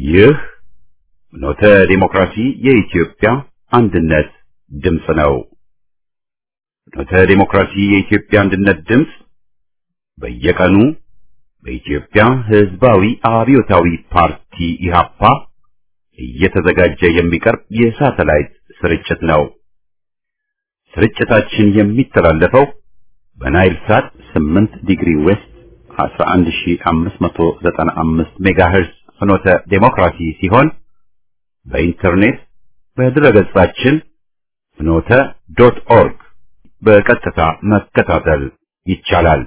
ይህ ኖተ ዲሞክራሲ የኢትዮጵያ አንድነት ድምፅ ነው። ኖተ ዲሞክራሲ የኢትዮጵያ አንድነት ድምፅ በየቀኑ በኢትዮጵያ ሕዝባዊ አብዮታዊ ፓርቲ ኢህአፓ እየተዘጋጀ የሚቀርብ የሳተላይት ስርጭት ነው። ስርጭታችን የሚተላለፈው በናይል ሳት 8 ዲግሪ ዌስት 11595 ሜጋሄርዝ ፍኖተ ዴሞክራሲ ሲሆን በኢንተርኔት በድረገጻችን ፍኖተ ዶት ኦርግ በቀጥታ መከታተል ይቻላል።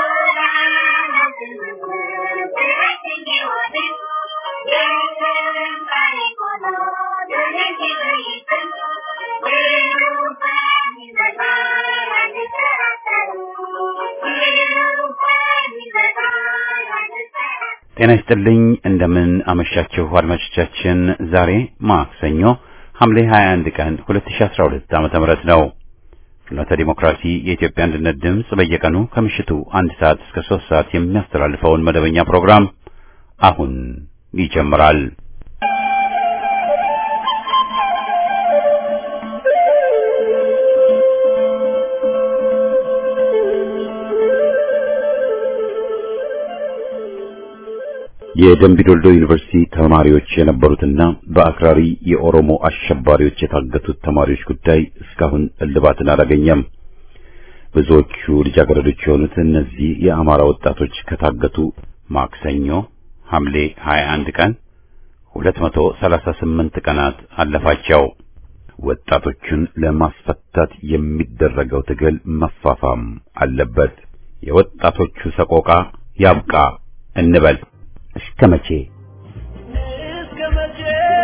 ጤና ይስጥልኝ። እንደምን አመሻችሁ አድማጮቻችን። ዛሬ ማክሰኞ ሐምሌ 21 ቀን 2012 ዓመተ ምህረት ነው። ፍኖተ ዲሞክራሲ የኢትዮጵያ አንድነት ድምፅ በየቀኑ ከምሽቱ አንድ ሰዓት እስከ ሶስት ሰዓት የሚያስተላልፈውን መደበኛ ፕሮግራም አሁን ይጀምራል። የደምቢዶልዶ ዩኒቨርሲቲ ተማሪዎች የነበሩትና በአክራሪ የኦሮሞ አሸባሪዎች የታገቱት ተማሪዎች ጉዳይ እስካሁን እልባትን አላገኘም። ብዙዎቹ ልጃገረዶች የሆኑት እነዚህ የአማራ ወጣቶች ከታገቱ ማክሰኞ ሐምሌ 21 ቀን 238 ቀናት አለፋቸው። ወጣቶቹን ለማስፈታት የሚደረገው ትግል መፋፋም አለበት። የወጣቶቹ ሰቆቃ ያብቃ እንበል። እስከ መቼ እስከ መቼ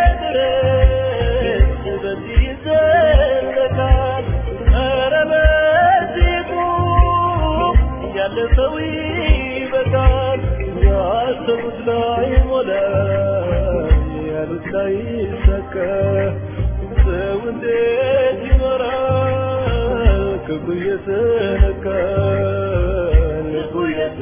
ድረስ በዚህ ይዘለቃል? ኧረ በዚህ ቁም፣ ያለ ሰው ይበቃል። ያሰቡት ላይ ሞላ፣ ያሉት ላይ ይሳካ። ሰው እንዴት ይኖራል? ክፉ እየተነካ ልቡ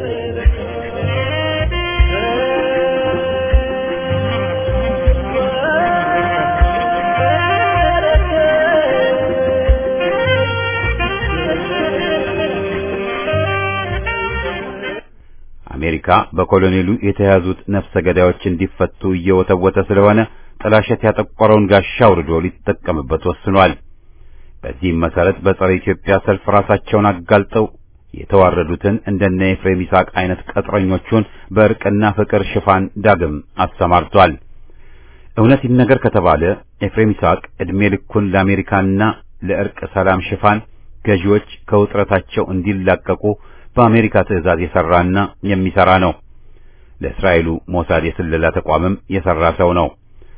አሜሪካ በኮሎኔሉ የተያዙት ነፍሰ ገዳዮች እንዲፈቱ እየወተወተ ስለሆነ ጥላሸት ያጠቆረውን ጋሻ አውርዶ ሊጠቀምበት ወስኗል። በዚህም መሰረት በጸረ ኢትዮጵያ ሰልፍ ራሳቸውን አጋልጠው የተዋረዱትን እንደነ ኤፍሬም ይስሐቅ አይነት ቀጥረኞቹን በእርቅና ፍቅር ሽፋን ዳግም አሰማርቷል። እውነት ይነገር ከተባለ ኤፍሬም ይስሐቅ ዕድሜ ልኩን ለአሜሪካና ለእርቅ ሰላም ሽፋን ገዢዎች ከውጥረታቸው እንዲላቀቁ በአሜሪካ ትዕዛዝ የሰራና የሚሰራ ነው። ለእስራኤሉ ሞሳድ የስለላ ተቋምም የሰራ ሰው ነው።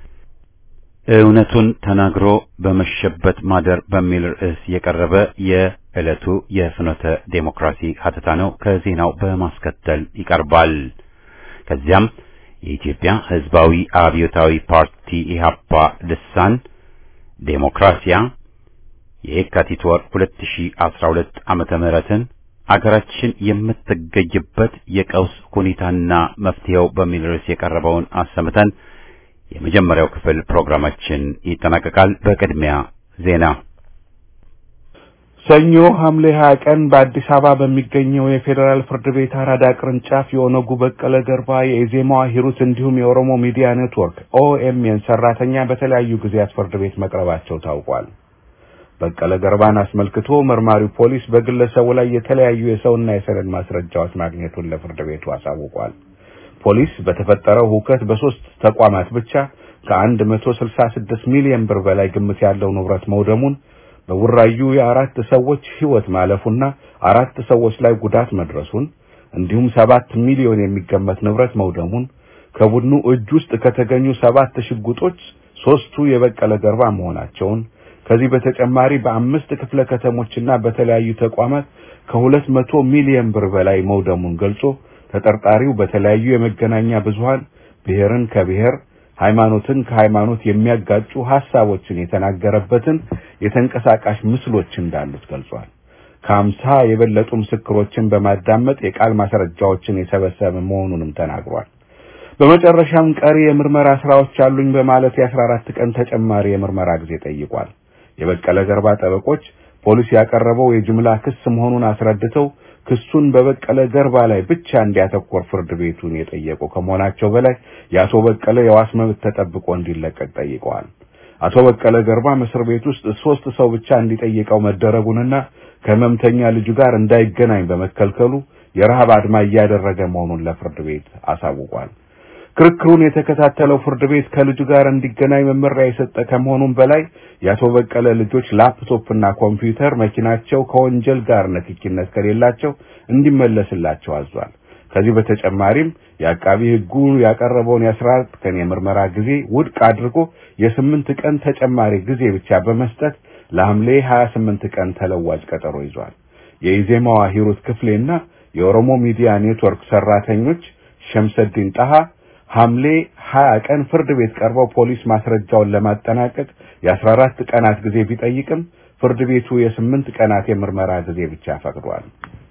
እውነቱን ተናግሮ በመሸበት ማደር በሚል ርዕስ የቀረበ የዕለቱ የፍኖተ ዴሞክራሲ ሀተታ ነው። ከዜናው በማስከተል ይቀርባል። ከዚያም የኢትዮጵያ ሕዝባዊ አብዮታዊ ፓርቲ ኢህአፓ ልሳን ዴሞክራሲያ የየካቲት ወር 2012 ዓመተ ምህረትን አገራችን የምትገኝበት የቀውስ ሁኔታና መፍትሄው በሚል ርዕስ የቀረበውን አሰምተን የመጀመሪያው ክፍል ፕሮግራማችን ይጠናቀቃል። በቅድሚያ ዜና። ሰኞ ሐምሌ 20 ቀን በአዲስ አበባ በሚገኘው የፌዴራል ፍርድ ቤት አራዳ ቅርንጫፍ የኦነጉ በቀለ ገርባ፣ የኢዜማዋ ሂሩት እንዲሁም የኦሮሞ ሚዲያ ኔትወርክ ኦኤምኤን ሰራተኛ በተለያዩ ጊዜያት ፍርድ ቤት መቅረባቸው ታውቋል። በቀለ ገርባን አስመልክቶ መርማሪው ፖሊስ በግለሰቡ ላይ የተለያዩ የሰውና የሰነድ ማስረጃዎች ማግኘቱን ለፍርድ ቤቱ አሳውቋል። ፖሊስ በተፈጠረው ሁከት በሶስት ተቋማት ብቻ ከአንድ መቶ ስልሳ ስድስት ሚሊዮን ብር በላይ ግምት ያለው ንብረት መውደሙን በቡራዩ የአራት ሰዎች ሕይወት ማለፉና አራት ሰዎች ላይ ጉዳት መድረሱን እንዲሁም ሰባት ሚሊዮን የሚገመት ንብረት መውደሙን ከቡድኑ እጅ ውስጥ ከተገኙ ሰባት ሽጉጦች ሶስቱ የበቀለ ገርባ መሆናቸውን ከዚህ በተጨማሪ በአምስት ክፍለ ከተሞችና በተለያዩ ተቋማት ከሁለት መቶ ሚሊዮን ብር በላይ መውደሙን ገልጾ ተጠርጣሪው በተለያዩ የመገናኛ ብዙሃን ብሔርን ከብሔር ሃይማኖትን ከሃይማኖት የሚያጋጩ ሐሳቦችን የተናገረበትን የተንቀሳቃሽ ምስሎች እንዳሉት ገልጿል። ከአምሳ የበለጡ ምስክሮችን በማዳመጥ የቃል ማስረጃዎችን የሰበሰበ መሆኑንም ተናግሯል። በመጨረሻም ቀሪ የምርመራ ስራዎች አሉኝ በማለት የ14 ቀን ተጨማሪ የምርመራ ጊዜ ጠይቋል። የበቀለ ገርባ ጠበቆች ፖሊስ ያቀረበው የጅምላ ክስ መሆኑን አስረድተው ክሱን በበቀለ ገርባ ላይ ብቻ እንዲያተኮር ፍርድ ቤቱን የጠየቁ ከመሆናቸው በላይ የአቶ በቀለ የዋስ መብት ተጠብቆ እንዲለቀቅ ጠይቀዋል። አቶ በቀለ ገርባ እስር ቤት ውስጥ ሶስት ሰው ብቻ እንዲጠይቀው መደረጉንና ከህመምተኛ ልጁ ጋር እንዳይገናኝ በመከልከሉ የረሃብ አድማ እያደረገ መሆኑን ለፍርድ ቤት አሳውቋል። ክርክሩን የተከታተለው ፍርድ ቤት ከልጁ ጋር እንዲገናኝ መመሪያ የሰጠ ከመሆኑም በላይ የአቶ በቀለ ልጆች ላፕቶፕና ኮምፒውተር መኪናቸው ከወንጀል ጋር ንክኪነት ከሌላቸው እንዲመለስላቸው አዟል። ከዚህ በተጨማሪም የአቃቢ ሕጉ ያቀረበውን የአስራ አራት ቀን የምርመራ ጊዜ ውድቅ አድርጎ የስምንት ቀን ተጨማሪ ጊዜ ብቻ በመስጠት ለሐምሌ 28 ቀን ተለዋጭ ቀጠሮ ይዟል። የኢዜማዋ ሂሩት ክፍሌና የኦሮሞ ሚዲያ ኔትወርክ ሰራተኞች ሸምሰዲን ጣሃ ሐምሌ 20 ቀን ፍርድ ቤት ቀርበው ፖሊስ ማስረጃውን ለማጠናቀቅ የ14 ቀናት ጊዜ ቢጠይቅም ፍርድ ቤቱ የስምንት ቀናት የምርመራ ጊዜ ብቻ ፈቅዷል።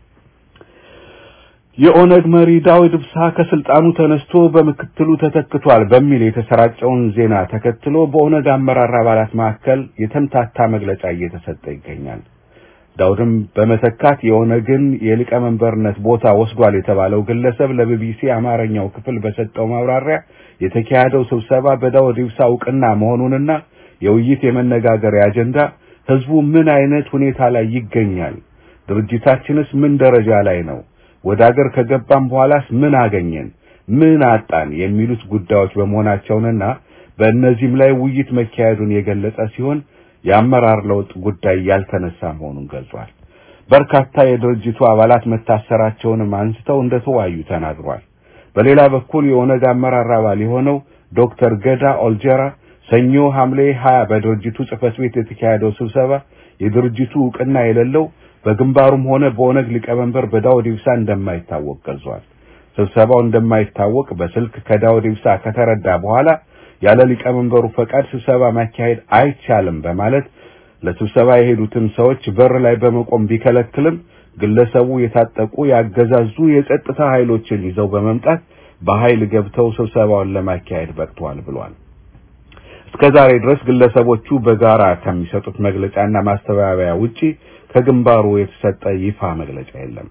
የኦነግ መሪ ዳዊት ኢብሳ ከስልጣኑ ተነስቶ በምክትሉ ተተክቷል በሚል የተሰራጨውን ዜና ተከትሎ በኦነግ አመራር አባላት መካከል የተምታታ መግለጫ እየተሰጠ ይገኛል። ዳውድም በመተካት የኦነግን የሊቀመንበርነት ቦታ ወስዷል የተባለው ግለሰብ ለቢቢሲ አማርኛው ክፍል በሰጠው ማብራሪያ የተካሄደው ስብሰባ በዳውድ ኢብሳ እውቅና መሆኑንና የውይይት የመነጋገሪያ አጀንዳ ህዝቡ ምን አይነት ሁኔታ ላይ ይገኛል፣ ድርጅታችንስ ምን ደረጃ ላይ ነው፣ ወደ አገር ከገባም በኋላስ ምን አገኘን፣ ምን አጣን የሚሉት ጉዳዮች በመሆናቸውንና በእነዚህም ላይ ውይይት መካሄዱን የገለጸ ሲሆን የአመራር ለውጥ ጉዳይ ያልተነሳ መሆኑን ገልጿል። በርካታ የድርጅቱ አባላት መታሰራቸውንም አንስተው እንደተወያዩ ተናግሯል። በሌላ በኩል የኦነግ አመራር አባል የሆነው ዶክተር ገዳ ኦልጀራ ሰኞ ሐምሌ 20 በድርጅቱ ጽህፈት ቤት የተካሄደው ስብሰባ የድርጅቱ እውቅና የሌለው በግንባሩም ሆነ በኦነግ ሊቀመንበር በዳውድ ኢብሳ እንደማይታወቅ ገልጿል። ስብሰባው እንደማይታወቅ በስልክ ከዳውድ ኢብሳ ከተረዳ በኋላ ያለ ሊቀመንበሩ ፈቃድ ስብሰባ ማካሄድ አይቻልም በማለት ለስብሰባ የሄዱትን ሰዎች በር ላይ በመቆም ቢከለክልም ግለሰቡ የታጠቁ ያገዛዙ የጸጥታ ኃይሎችን ይዘው በመምጣት በኃይል ገብተው ስብሰባውን ለማካሄድ በቅተዋል ብሏል። እስከዛሬ ድረስ ግለሰቦቹ በጋራ ከሚሰጡት መግለጫና ማስተባበያ ውጪ ከግንባሩ የተሰጠ ይፋ መግለጫ የለም።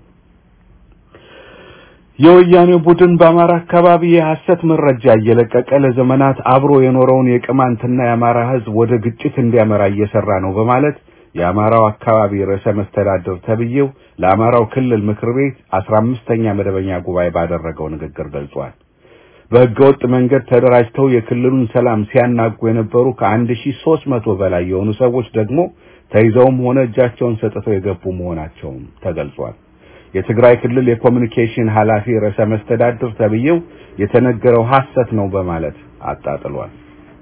የወያኔ ቡድን በአማራ አካባቢ የሐሰት መረጃ እየለቀቀ ለዘመናት አብሮ የኖረውን የቅማንትና የአማራ ሕዝብ ወደ ግጭት እንዲያመራ እየሰራ ነው በማለት የአማራው አካባቢ ርዕሰ መስተዳድር ተብዬው ለአማራው ክልል ምክር ቤት አስራ አምስተኛ መደበኛ ጉባኤ ባደረገው ንግግር ገልጿል። በህገወጥ መንገድ ተደራጅተው የክልሉን ሰላም ሲያናጉ የነበሩ ከአንድ ሺህ ሦስት መቶ በላይ የሆኑ ሰዎች ደግሞ ተይዘውም ሆነ እጃቸውን ሰጥተው የገቡ መሆናቸውም ተገልጿል። የትግራይ ክልል የኮሚኒኬሽን ኃላፊ ርዕሰ መስተዳድር ተብዬው የተነገረው ሐሰት ነው በማለት አጣጥሏል።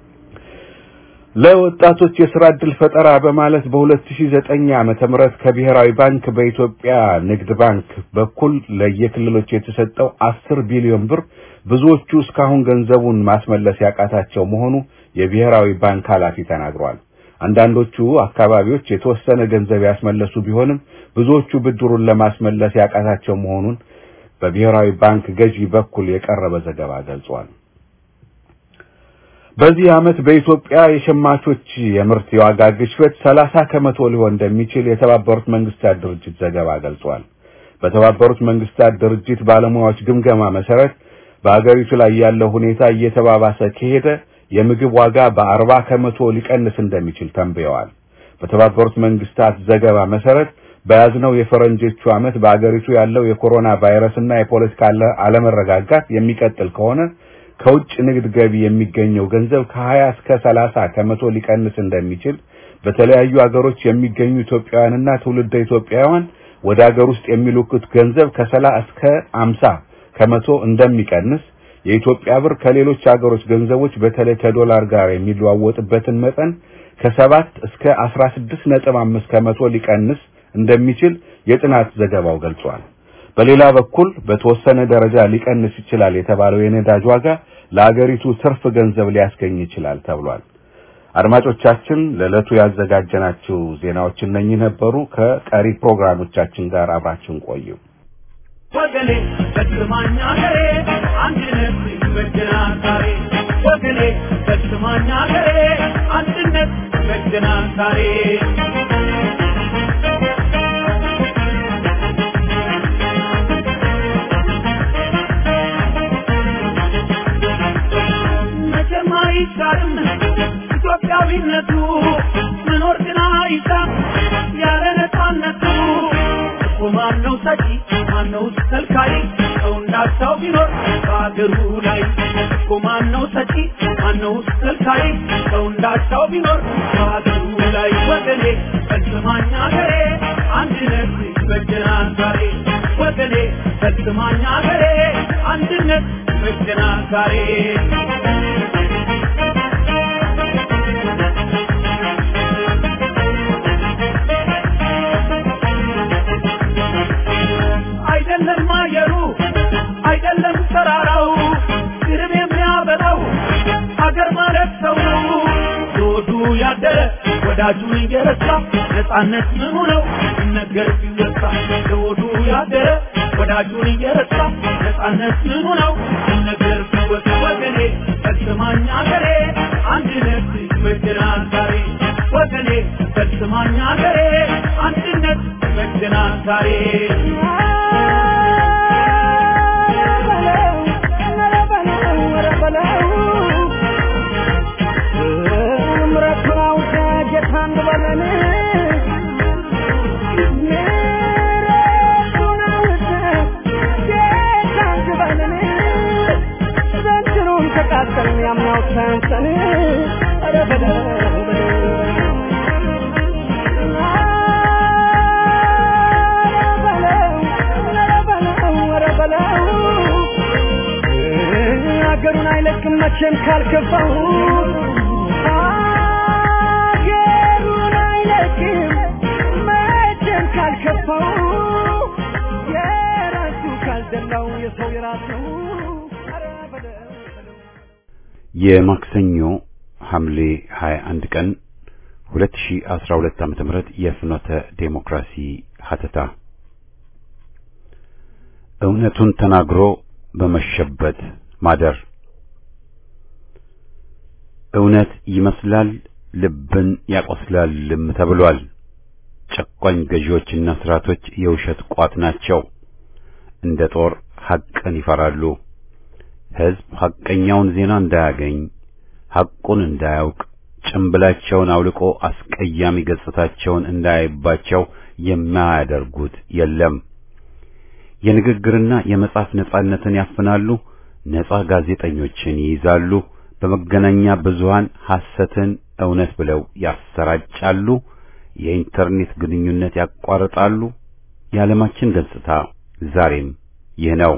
ለወጣቶች የስራ ዕድል ፈጠራ በማለት በ2009 ዓመተ ምህረት ከብሔራዊ ባንክ በኢትዮጵያ ንግድ ባንክ በኩል ለየክልሎች የተሰጠው 10 ቢሊዮን ብር ብዙዎቹ እስካሁን ገንዘቡን ማስመለስ ያቃታቸው መሆኑ የብሔራዊ ባንክ ኃላፊ ተናግሯል። አንዳንዶቹ አካባቢዎች የተወሰነ ገንዘብ ያስመለሱ ቢሆንም ብዙዎቹ ብድሩን ለማስመለስ ያቃታቸው መሆኑን በብሔራዊ ባንክ ገዢ በኩል የቀረበ ዘገባ ገልጿል። በዚህ ዓመት በኢትዮጵያ የሸማቾች የምርት የዋጋ ግሽበት 30 ከመቶ ሊሆን እንደሚችል የተባበሩት መንግስታት ድርጅት ዘገባ ገልጿል። በተባበሩት መንግስታት ድርጅት ባለሙያዎች ግምገማ መሰረት በአገሪቱ ላይ ያለው ሁኔታ እየተባባሰ ከሄደ የምግብ ዋጋ በአርባ ከመቶ ሊቀንስ እንደሚችል ተንብየዋል። በተባበሩት መንግስታት ዘገባ መሰረት በያዝነው የፈረንጆቹ ዓመት በአገሪቱ ያለው የኮሮና ቫይረስና የፖለቲካ አለመረጋጋት የሚቀጥል ከሆነ ከውጭ ንግድ ገቢ የሚገኘው ገንዘብ ከ20 እስከ 30 ከመቶ ሊቀንስ እንደሚችል በተለያዩ አገሮች የሚገኙ ኢትዮጵያውያንና ትውልደ ኢትዮጵያውያን ወደ አገር ውስጥ የሚልኩት ገንዘብ ከ30 እስከ 50 ከመቶ እንደሚቀንስ የኢትዮጵያ ብር ከሌሎች አገሮች ገንዘቦች በተለይ ከዶላር ጋር የሚለዋወጥበትን መጠን ከሰባት እስከ 16.5 ከመቶ ሊቀንስ እንደሚችል የጥናት ዘገባው ገልጿል። በሌላ በኩል በተወሰነ ደረጃ ሊቀንስ ይችላል የተባለው የነዳጅ ዋጋ ለአገሪቱ ትርፍ ገንዘብ ሊያስገኝ ይችላል ተብሏል። አድማጮቻችን ለዕለቱ ያዘጋጀናቸው ዜናዎች እነኚህ ነበሩ። ከቀሪ ፕሮግራሞቻችን ጋር አብራችሁን ቆዩ። ወገኔ በስማኝ አገሬ አንድነት ይበጀናል ዛሬ ወገኔ በስማኝ አገሬ አንድነት ይበጀናል ዛሬ መቼም አይሻርም ኢትዮጵያዊነቱ መኖር ግን አይሻም ያለ ነፃነቱ እኮ ማነው ሰጪ ማነው ከልካይ ሰው እንዳቻው ቢኖር በአገሩ ላይ እኮ ማነው ሰጪ ማነው ከልካይ ሰው እንዳቻው ቢኖር በአገሩ ላይ ወገኔ ፈጽማኝ አገሬ አንድነት ይበጀናል ዛሬ ወገኔ ፈጽማኝ አገሬ አንድነት ይበጀናል ዛሬ አይደለም አየሩ አይደለም ተራራው ግርም የሚያበላው አገር ማለት ሰው ነው ዞዱ ያደረ ወዳጁን እየረሳ ነፃነት ምኑ ነው ሲነገር ሲወሳ ዞዱ ያደረ ወዳጁን እየረሳ ነፃነት ምኑ ነው ሲነገር ሲወሳ ወገኔ ፈጽማኝ አገሬ አንድነት ይበጀናል ዛሬ ወገኔ ፈጽማኝ አገሬ አንድነት ይበጀናል ዛሬ ሀገሩን አይለቅም መቼም ካልከፋው ሀገሩን አይለቅም መቼም ካልከፋው የራሱ ካልደላው የሰው የራስ ነው ኧረ በለው በለው የማክሰኞ ሐምሌ 21 ቀን 2012 ዓመተ ምህረት የፍኖተ ዴሞክራሲ ሀተታ እውነቱን ተናግሮ በመሸበት ማደር እውነት ይመስላል ልብን ያቆስላልም ተብሏል። ጨቋኝ ገዢዎችና ስርዓቶች የውሸት ቋት ናቸው። እንደ ጦር ሐቅን ይፈራሉ። ሕዝብ ሐቀኛውን ዜና እንዳያገኝ፣ ሐቁን እንዳያውቅ፣ ጭምብላቸውን አውልቆ አስቀያሚ ገጽታቸውን እንዳያይባቸው የማያደርጉት የለም። የንግግርና የመጻፍ ነጻነትን ያፍናሉ። ነጻ ጋዜጠኞችን ይይዛሉ። በመገናኛ ብዙሃን ሐሰትን እውነት ብለው ያሰራጫሉ። የኢንተርኔት ግንኙነት ያቋርጣሉ። የዓለማችን ገጽታ ዛሬም ይህ ነው።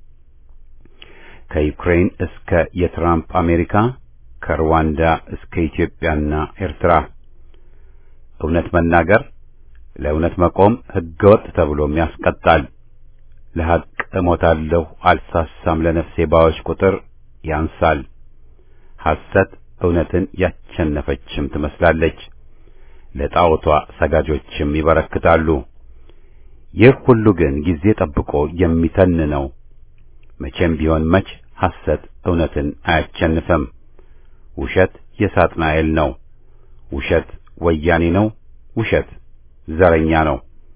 ከዩክሬን እስከ የትራምፕ አሜሪካ፣ ከሩዋንዳ እስከ ኢትዮጵያና ኤርትራ እውነት መናገር ለእውነት መቆም ሕገወጥ ተብሎም ያስቀጣል። ለሐቅ እሞታለሁ አልሳሳም ለነፍሴ ባዎች ቁጥር ያንሳል። ሐሰት እውነትን ያቸነፈችም ትመስላለች። ለጣዖቷ ሰጋጆችም ይበረክታሉ። ይህ ሁሉ ግን ጊዜ ጠብቆ የሚተን ነው። መቼም ቢሆን መች ሐሰት እውነትን አያቸንፍም። ውሸት የሳጥናኤል ነው። ውሸት ወያኔ ነው። ውሸት ዘረኛ ነው።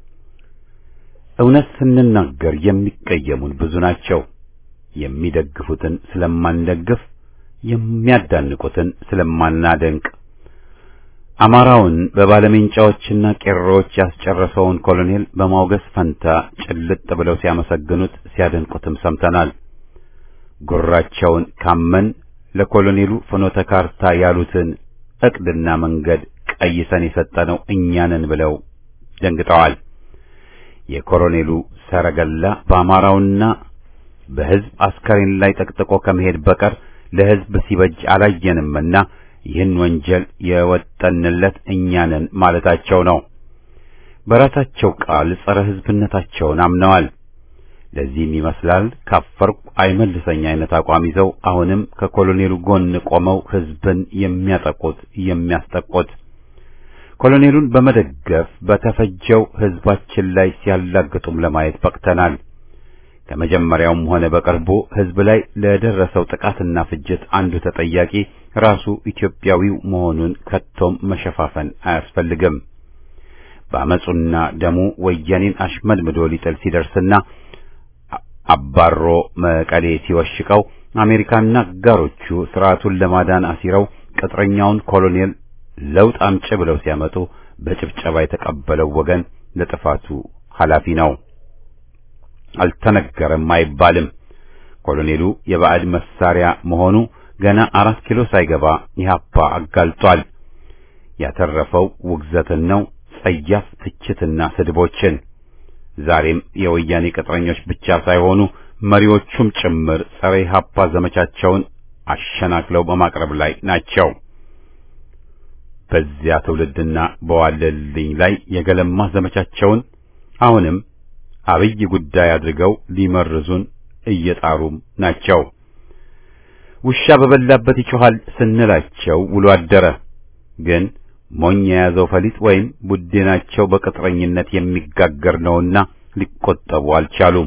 እውነት ስንናገር የሚቀየሙን ብዙ ናቸው። የሚደግፉትን ስለማንደግፍ፣ የሚያዳንቁትን ስለማናደንቅ፣ አማራውን በባለሜንጫዎችና ቄሮዎች ያስጨረሰውን ኮሎኔል በማውገስ ፈንታ ጭልጥ ብለው ሲያመሰግኑት ሲያደንቁትም ሰምተናል። ጉራቸውን ካመን ለኮሎኔሉ ፍኖተ ካርታ ያሉትን ዕቅድና መንገድ ቀይሰን የሰጠነው እኛንን ብለው ደንግጠዋል። የኮሎኔሉ ሰረገላ በአማራውና በሕዝብ አስከሬን ላይ ጠቅጥቆ ከመሄድ በቀር ለሕዝብ ሲበጅ አላየንምና ይህን ወንጀል የወጠንለት እኛንን ማለታቸው ነው። በራሳቸው ቃል ጸረ ሕዝብነታቸውን አምነዋል። ለዚህም ይመስላል ካፈርኩ አይመልሰኝ አይነት አቋም ይዘው አሁንም ከኮሎኔሉ ጎን ቆመው ሕዝብን የሚያጠቁት የሚያስጠቁት ኮሎኔሉን በመደገፍ በተፈጀው ሕዝባችን ላይ ሲያላግጡም ለማየት በቅተናል። ከመጀመሪያውም ሆነ በቅርቡ ሕዝብ ላይ ለደረሰው ጥቃትና ፍጅት አንዱ ተጠያቂ ራሱ ኢትዮጵያዊው መሆኑን ከቶም መሸፋፈን አያስፈልግም። በአመፁና ደሙ ወያኔን አሽመድምዶ ሊጥል ሲደርስና አባሮ መቀሌ ሲወሽቀው አሜሪካና አጋሮቹ ስርዓቱን ለማዳን አሲረው ቅጥረኛውን ኮሎኔል ለውጥ አምጪ ብለው ሲያመጡ በጭብጨባ የተቀበለው ወገን ለጥፋቱ ኃላፊ ነው። አልተነገረም አይባልም። ኮሎኔሉ የባዕድ መሳሪያ መሆኑ ገና አራት ኪሎ ሳይገባ ኢህአፓ አጋልጧል። ያተረፈው ውግዘትን ነው፣ ጸያፍ ትችትና ስድቦችን። ዛሬም የወያኔ ቅጥረኞች ብቻ ሳይሆኑ መሪዎቹም ጭምር ጸረ ኢህአፓ ዘመቻቸውን አሸናክለው በማቅረብ ላይ ናቸው። በዚያ ትውልድና በዋለልኝ ላይ የገለማ ዘመቻቸውን አሁንም አብይ ጉዳይ አድርገው ሊመርዙን እየጣሩም ናቸው። ውሻ በበላበት ይጮኻል ስንላቸው ውሎ አደረ። ግን ሞኝ የያዘው ፈሊጥ ወይም ቡድናቸው በቅጥረኝነት የሚጋገር ነውና ሊቆጠቡ አልቻሉም።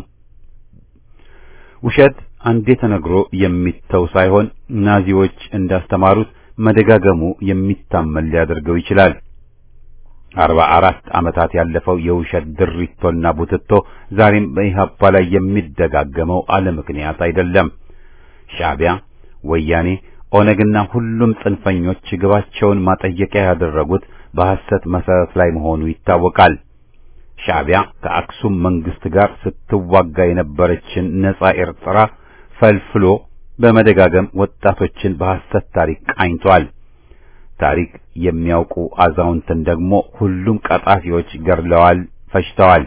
ውሸት አንዴ ተነግሮ የሚተው ሳይሆን ናዚዎች እንዳስተማሩት መደጋገሙ የሚታመን ሊያደርገው ይችላል። አርባ አራት ዓመታት ያለፈው የውሸት ድሪቶና ቡትቶ ዛሬም በኢህአፓ ላይ የሚደጋገመው አለ ምክንያት አይደለም። ሻዕቢያ፣ ወያኔ፣ ኦነግና ሁሉም ጽንፈኞች ግባቸውን ማጠየቂያ ያደረጉት በሐሰት መሰረት ላይ መሆኑ ይታወቃል። ሻዕቢያ ከአክሱም መንግስት ጋር ስትዋጋ የነበረችን ነጻ ኤርትራ ፈልፍሎ በመደጋገም ወጣቶችን በሐሰት ታሪክ ቃኝቷል። ታሪክ የሚያውቁ አዛውንትን ደግሞ ሁሉም ቀጣፊዎች ገድለዋል፣ ፈጅተዋል።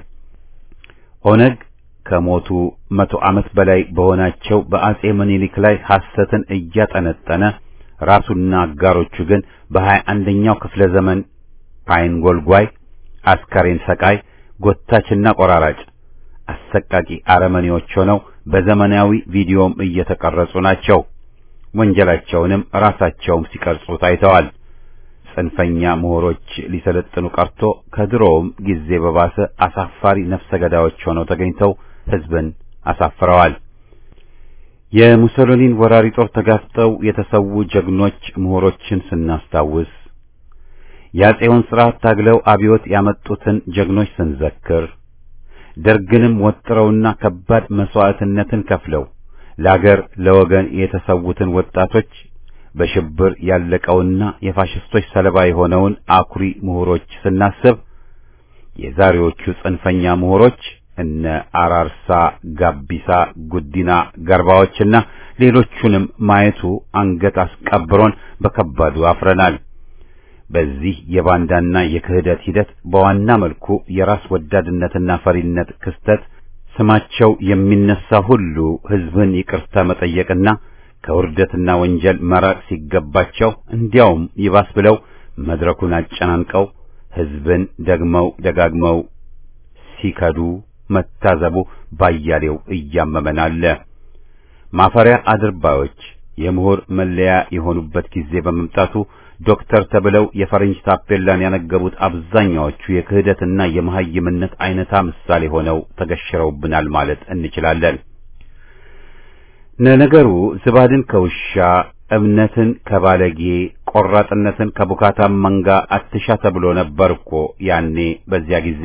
ኦነግ ከሞቱ መቶ ዓመት በላይ በሆናቸው በአጼ ምኒልክ ላይ ሐሰትን እያጠነጠነ ራሱና አጋሮቹ ግን በሀያ አንደኛው ክፍለ ዘመን ፓይን ጎልጓይ፣ አስከሬን ሰቃይ፣ ጎታችና ቆራራጭ አሰቃቂ አረመኔዎች ሆነው በዘመናዊ ቪዲዮም እየተቀረጹ ናቸው። ወንጀላቸውንም ራሳቸውም ሲቀርጹ ታይተዋል። ጽንፈኛ ምሁሮች ሊሰለጥኑ ቀርቶ ከድሮውም ጊዜ በባሰ አሳፋሪ ነፍሰ ገዳዮች ሆነው ተገኝተው ሕዝብን አሳፍረዋል። የሙሶሎኒን ወራሪ ጦር ተጋፍጠው የተሰዉ ጀግኖች ምሁሮችን ስናስታውስ የአፄውን ሥርዓት ታግለው አብዮት ያመጡትን ጀግኖች ስንዘክር ደርግንም ወጥረውና ከባድ መስዋዕትነትን ከፍለው ለአገር ለወገን የተሰዉትን ወጣቶች በሽብር ያለቀውና የፋሽስቶች ሰለባ የሆነውን አኩሪ ምሁሮች ስናስብ የዛሬዎቹ ጽንፈኛ ምሁሮች እነ አራርሳ፣ ጋቢሳ፣ ጉዲና፣ ገርባዎችና ሌሎቹንም ማየቱ አንገት አስቀብሮን በከባዱ አፍረናል። በዚህ የባንዳና የክህደት ሂደት በዋና መልኩ የራስ ወዳድነትና ፈሪነት ክስተት ስማቸው የሚነሳ ሁሉ ሕዝብን ይቅርታ መጠየቅና ከውርደትና ወንጀል መራቅ ሲገባቸው እንዲያውም ይባስ ብለው መድረኩን አጨናንቀው ሕዝብን ደግመው ደጋግመው ሲከዱ መታዘቡ ባያሌው እያመመን አለ። ማፈሪያ አድርባዮች የምሁር መለያ የሆኑበት ጊዜ በመምጣቱ ዶክተር ተብለው የፈረንጅ ታፔላን ያነገቡት አብዛኛዎቹ የክህደትና የመሐይምነት አይነታ ምሳሌ ሆነው ተገሽረውብናል ማለት እንችላለን። ለነገሩ ዝባድን ከውሻ እምነትን ከባለጌ ቆራጥነትን ከቡካታም መንጋ አትሻ ተብሎ ነበር እኮ ያኔ በዚያ ጊዜ።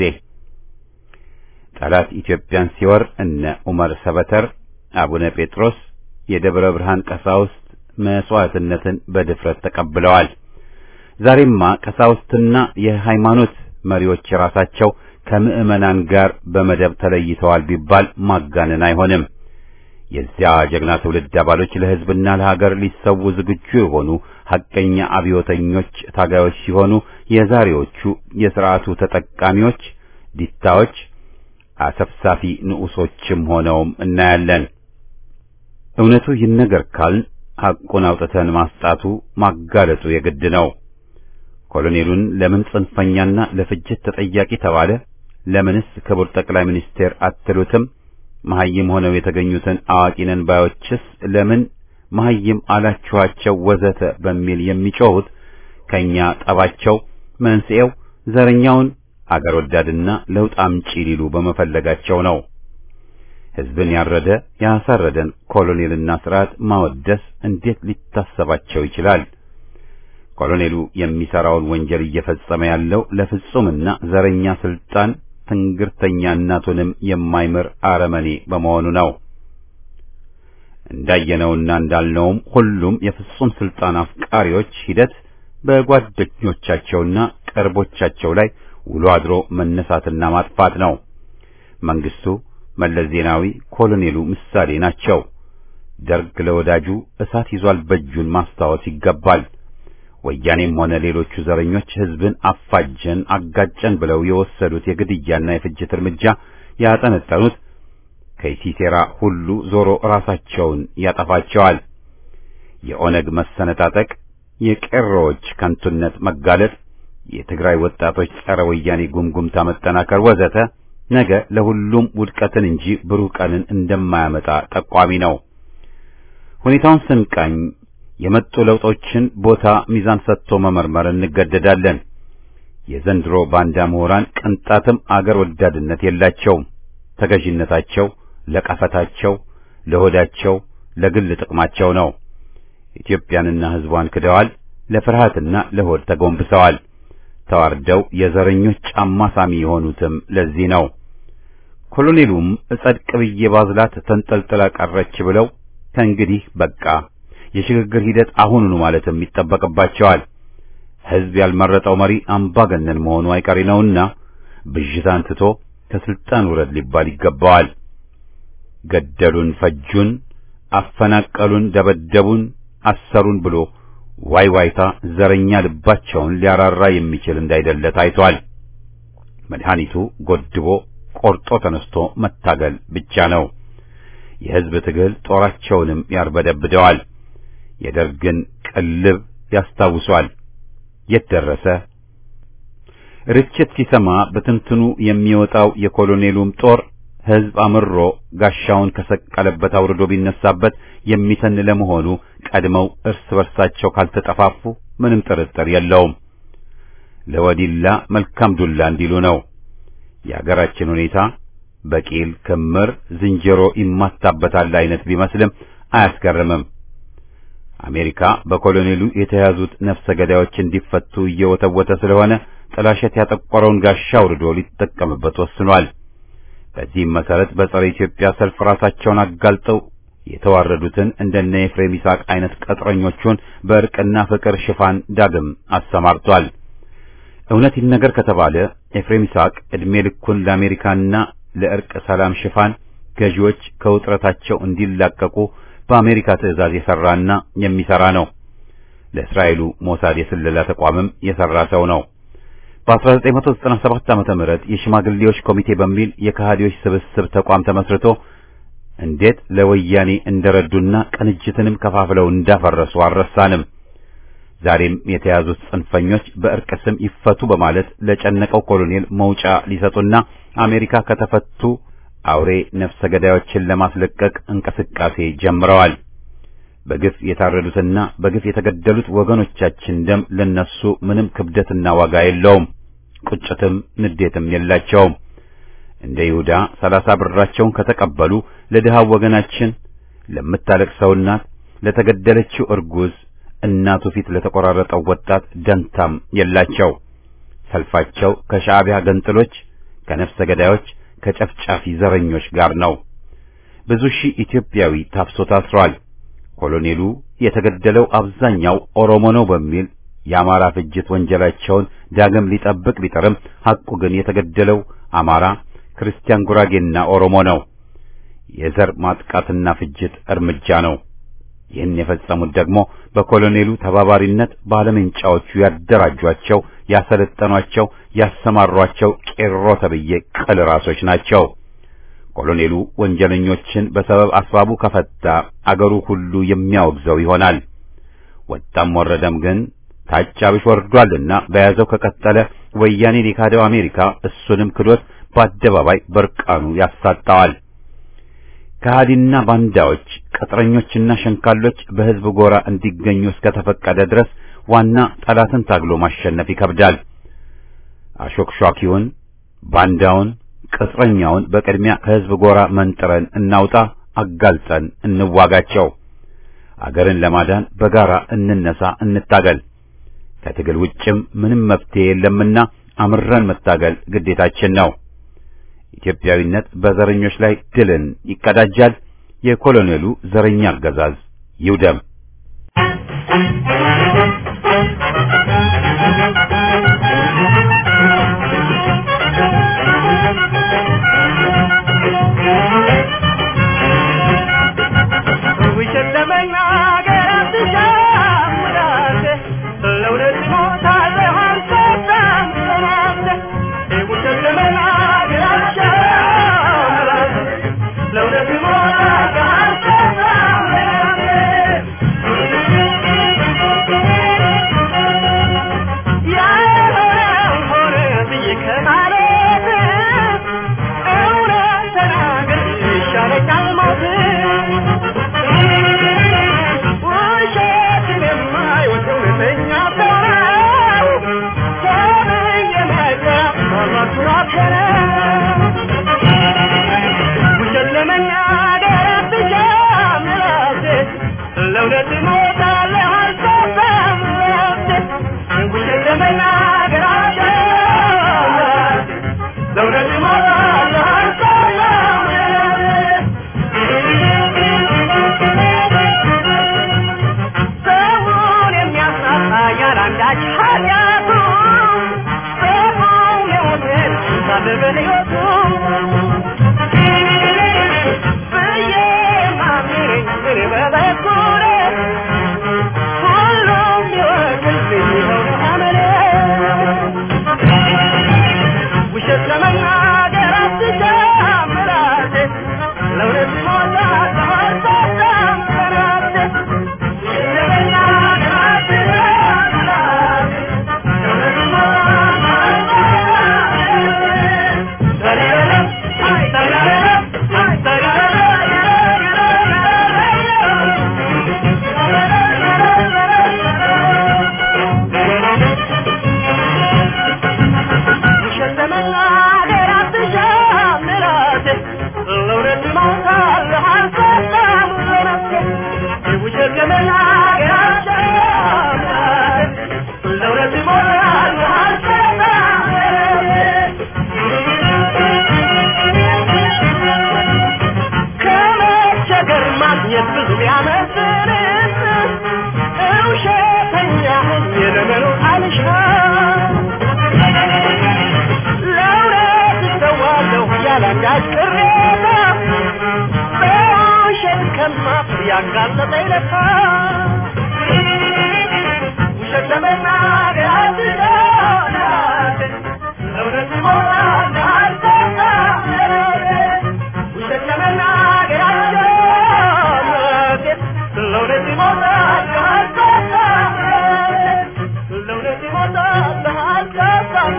ጠላት ኢትዮጵያን ሲወር እነ ዑመር ሰበተር፣ አቡነ ጴጥሮስ፣ የደብረ ብርሃን ቀሳውስት መስዋዕትነትን በድፍረት ተቀብለዋል። ዛሬማ ቀሳውስትና የሃይማኖት መሪዎች ራሳቸው ከምዕመናን ጋር በመደብ ተለይተዋል ቢባል ማጋነን አይሆንም። የዚያ ጀግና ትውልድ አባሎች ለሕዝብና ለሀገር ሊሰዉ ዝግጁ የሆኑ ሐቀኛ አብዮተኞች ታጋዮች ሲሆኑ የዛሬዎቹ የሥርዓቱ ተጠቃሚዎች ዲታዎች፣ አሰፍሳፊ ንዑሶችም ሆነውም እናያለን። እውነቱ ይነገር ካልን ሐቁን አውጥተን ማስጣቱ ማጋለጡ የግድ ነው። ኮሎኔሉን ለምን ጽንፈኛና ለፍጅት ተጠያቂ ተባለ? ለምንስ ክቡር ጠቅላይ ሚኒስቴር አትሉትም? መሐይም ሆነው የተገኙትን አዋቂ ነን ባዮችስ ለምን መሐይም አላችኋቸው? ወዘተ በሚል የሚጮሁት ከኛ ጠባቸው መንስኤው ዘረኛውን አገር ወዳድና ለውጥ አምጪ ሊሉ በመፈለጋቸው ነው። ሕዝብን ያረደ ያሳረደን ኮሎኔልና ስርዓት ማወደስ እንዴት ሊታሰባቸው ይችላል? ኮሎኔሉ የሚሰራውን ወንጀል እየፈጸመ ያለው ለፍጹምና ዘረኛ ስልጣን ትንግርተኛ እናቱንም የማይምር አረመኔ በመሆኑ ነው። እንዳየነውና እንዳልነውም ሁሉም የፍጹም ስልጣን አፍቃሪዎች ሂደት በጓደኞቻቸውና ቅርቦቻቸው ላይ ውሎ አድሮ መነሳትና ማጥፋት ነው። መንግስቱ፣ መለስ ዜናዊ፣ ኮሎኔሉ ምሳሌ ናቸው። ደርግ ለወዳጁ እሳት ይዟል በእጁን ማስታወስ ይገባል። ወያኔም ሆነ ሌሎቹ ዘረኞች ህዝብን አፋጀን አጋጨን ብለው የወሰዱት የግድያና የፍጅት እርምጃ ያጠነጠኑት ከሲሴራ ሁሉ ዞሮ ራሳቸውን ያጠፋቸዋል። የኦነግ መሰነጣጠቅ፣ የቄሮዎች ከንቱነት መጋለጥ፣ የትግራይ ወጣቶች ጸረ ወያኔ ጉምጉምታ መጠናከር ወዘተ ነገ ለሁሉም ውድቀትን እንጂ ብሩህ ቀንን እንደማያመጣ ጠቋሚ ነው። ሁኔታውን ስንቃኝ የመጡ ለውጦችን ቦታ ሚዛን ሰጥቶ መመርመር እንገደዳለን። የዘንድሮ ባንዳ ምሁራን ቅንጣትም አገር ወዳድነት የላቸውም። ተገዥነታቸው ለቀፈታቸው፣ ለሆዳቸው፣ ለግል ጥቅማቸው ነው። ኢትዮጵያንና ሕዝቧን ክደዋል። ለፍርሃትና ለሆድ ተጎንብሰዋል። ተዋርደው የዘረኞች ጫማ ሳሚ የሆኑትም ለዚህ ነው። ኮሎኔሉም እጸድቅ ብዬ ባዝላት ተንጠልጥላ ቀረች ብለው ከእንግዲህ በቃ የሽግግር ሂደት አሁኑኑ ማለትም ይጠበቅባቸዋል። ሕዝብ ያልመረጠው መሪ አምባገነን መሆኑ አይቀሬ ነውና ብዥታን ትቶ ከስልጣን ውረድ ሊባል ይገባዋል። ገደሉን፣ ፈጁን፣ አፈናቀሉን፣ ደበደቡን፣ አሰሩን ብሎ ዋይ ዋይታ ዘረኛ ልባቸውን ሊያራራ የሚችል እንዳይደለ ታይቷል። መድኃኒቱ ጎድቦ ቆርጦ ተነስቶ መታገል ብቻ ነው። የሕዝብ ትግል ጦራቸውንም ያርበደብደዋል። የደርግን ቅልብ ያስታውሷል። የት ደረሰ? ርችት ሲሰማ በትንትኑ የሚወጣው የኮሎኔሉም ጦር ሕዝብ አምሮ ጋሻውን ከሰቀለበት አውርዶ ቢነሳበት የሚተን ለመሆኑ ቀድመው እርስ በርሳቸው ካልተጠፋፉ ምንም ጥርጥር የለውም። ለወዲላ መልካም ዱላ እንዲሉ ነው። የአገራችን ሁኔታ በቂል ክምር ዝንጀሮ ይማታበታል አይነት ቢመስልም አያስገርምም። አሜሪካ በኮሎኔሉ የተያዙት ነፍሰ ገዳዮች እንዲፈቱ እየወተወተ ስለሆነ ጥላሸት ያጠቆረውን ጋሻ አውርዶ ሊጠቀምበት ወስኗል። በዚህም መሰረት በጸረ ኢትዮጵያ ሰልፍ ራሳቸውን አጋልጠው የተዋረዱትን እንደነ ኤፍሬም ይስሐቅ አይነት ቀጥረኞቹን በእርቅና ፍቅር ሽፋን ዳግም አሰማርቷል። እውነት ይነገር ከተባለ ኤፍሬም ይስሐቅ ዕድሜ ልኩን ለአሜሪካና ለእርቅ ሰላም ሽፋን ገዢዎች ከውጥረታቸው እንዲላቀቁ በአሜሪካ ትዕዛዝ የሰራና የሚሰራ ነው። ለእስራኤሉ ሞሳድ የስለላ ተቋምም የሰራ ሰው ነው። በ1997 ዓመተ ምህረት የሽማግሌዎች ኮሚቴ በሚል የከሃዲዎች ስብስብ ተቋም ተመስርቶ እንዴት ለወያኔ እንደረዱና ቅንጅትንም ከፋፍለው እንዳፈረሱ አልረሳንም። ዛሬም የተያዙት ጽንፈኞች በእርቅ ስም ይፈቱ በማለት ለጨነቀው ኮሎኔል መውጫ ሊሰጡና አሜሪካ ከተፈቱ አውሬ ነፍሰ ገዳዮችን ለማስለቀቅ እንቅስቃሴ ጀምረዋል። በግፍ የታረዱትና በግፍ የተገደሉት ወገኖቻችን ደም ለነሱ ምንም ክብደትና ዋጋ የለውም። ቁጭትም ንዴትም የላቸውም። እንደ ይሁዳ ሰላሳ ብራቸውን ከተቀበሉ ለድሃው ወገናችን፣ ለምታለቅሰው እናት፣ ለተገደለችው እርጉዝ እናቱ ፊት ለተቆራረጠው ወጣት ደንታም የላቸው። ሰልፋቸው ከሻዕቢያ ገንጥሎች፣ ከነፍሰ ገዳዮች፣ ከጨፍጫፊ ዘረኞች ጋር ነው። ብዙ ሺህ ኢትዮጵያዊ ታፍሶ ታስሯል። ኮሎኔሉ የተገደለው አብዛኛው ኦሮሞ ነው በሚል የአማራ ፍጅት ወንጀላቸውን ዳግም ሊጠብቅ ቢጥርም ሐቁ ግን የተገደለው አማራ፣ ክርስቲያን፣ ጉራጌና ኦሮሞ ነው። የዘር ማጥቃትና ፍጅት እርምጃ ነው። ይህን የፈጸሙት ደግሞ በኮሎኔሉ ተባባሪነት ባለመንጫዎቹ ያደራጇቸው፣ ያሰለጠኗቸው፣ ያሰማሯቸው ቄሮ ተብዬ ቅል ራሶች ናቸው። ኮሎኔሉ ወንጀለኞችን በሰበብ አስባቡ ከፈታ አገሩ ሁሉ የሚያወግዘው ይሆናል። ወጣም ወረደም ግን ታች አብሽ ወርዷልና በያዘው ከቀጠለ ወያኔን የካደው አሜሪካ እሱንም ክዶት በአደባባይ በርቃኑ ያሳጣዋል። ከሃዲና ባንዳዎች ቅጥረኞችና ሸንካሎች በሕዝብ ጎራ እንዲገኙ እስከተፈቀደ ድረስ ዋና ጠላትን ታግሎ ማሸነፍ ይከብዳል። አሾክሿኪውን፣ ባንዳውን፣ ቅጥረኛውን በቅድሚያ ከህዝብ ጎራ መንጥረን እናውጣ፣ አጋልጠን እንዋጋቸው። አገርን ለማዳን በጋራ እንነሳ፣ እንታገል። ከትግል ውጭም ምንም መፍትሄ የለምና አምረን መታገል ግዴታችን ነው። ኢትዮጵያዊነት በዘረኞች ላይ ድልን ይቀዳጃል። የኮሎኔሉ ዘረኛ አገዛዝ ይውደም። ውሸት ለመናገር አትሻም ራሴ ለእውነት እሞታለሁ አልሰጣም ራሴ ውሸት ለመናገር አትሻም ራሴ ለእውነት እሞታለሁ አልሰጣም ራሴ ያልሆነውን ሆነ ብዬ ከማለት እውነት ተናግሬ ይሻለኛል ሞት ውሸትን የማይወድ እውነተኛ ሰው ነው። ተብዬ መቅረብ ማማት ኩራት ነው። ውሸት ለመናገር አትሻም ራሴ ለእውነት እሞታለሁ አልሰፋም ራሴ ውሸት ለመናገር አትሻም ራሴ ለእውነት እሞታለሁ አልሰፋም ሰውን የሚያሳጣ ያላንዳች ኃጢአቱ ሰውን የሞትን ሳለ በሕይወቱ ብዬ ማምነኝ እኔ በበኩሌ ሁሉም ቢወቅልኝ ይኸው ነው አመሌ ውሸት ለመናገር አትሻም ራሴ ለእውነት እሞታለሁ አልሰጣም ራሴ ውሸት ለመናገር አትሻም ራሴ ለእውነት እሞታለሁ ውሸት ለመናገር አትሻም ራሴ ለእውነት እሞታለሁ አልሰጣም ራሴ ውሸት ለመናገር አትሻም ራሴ ለእውነት እሞታለሁ አልሰጣም ከመቸገር ማግኘት ብዙ ቢያመዝንስ ውሸተኛ ሆኜ ለመኖር አልሻም ለእውነት እሰዋለሁ ያላንዳች ቅሬታ በውሸት ከማፍር ያጋለጠኝ ለታ ውሸት ለመናገር አትሻም ለእውነት እሞታለሁ አልሰጣም ውሸት ለመናገር አትሻም ለእውነት እሞታለሁ አልሰጣም ለእውነት እሞታለሁ አልሰጣም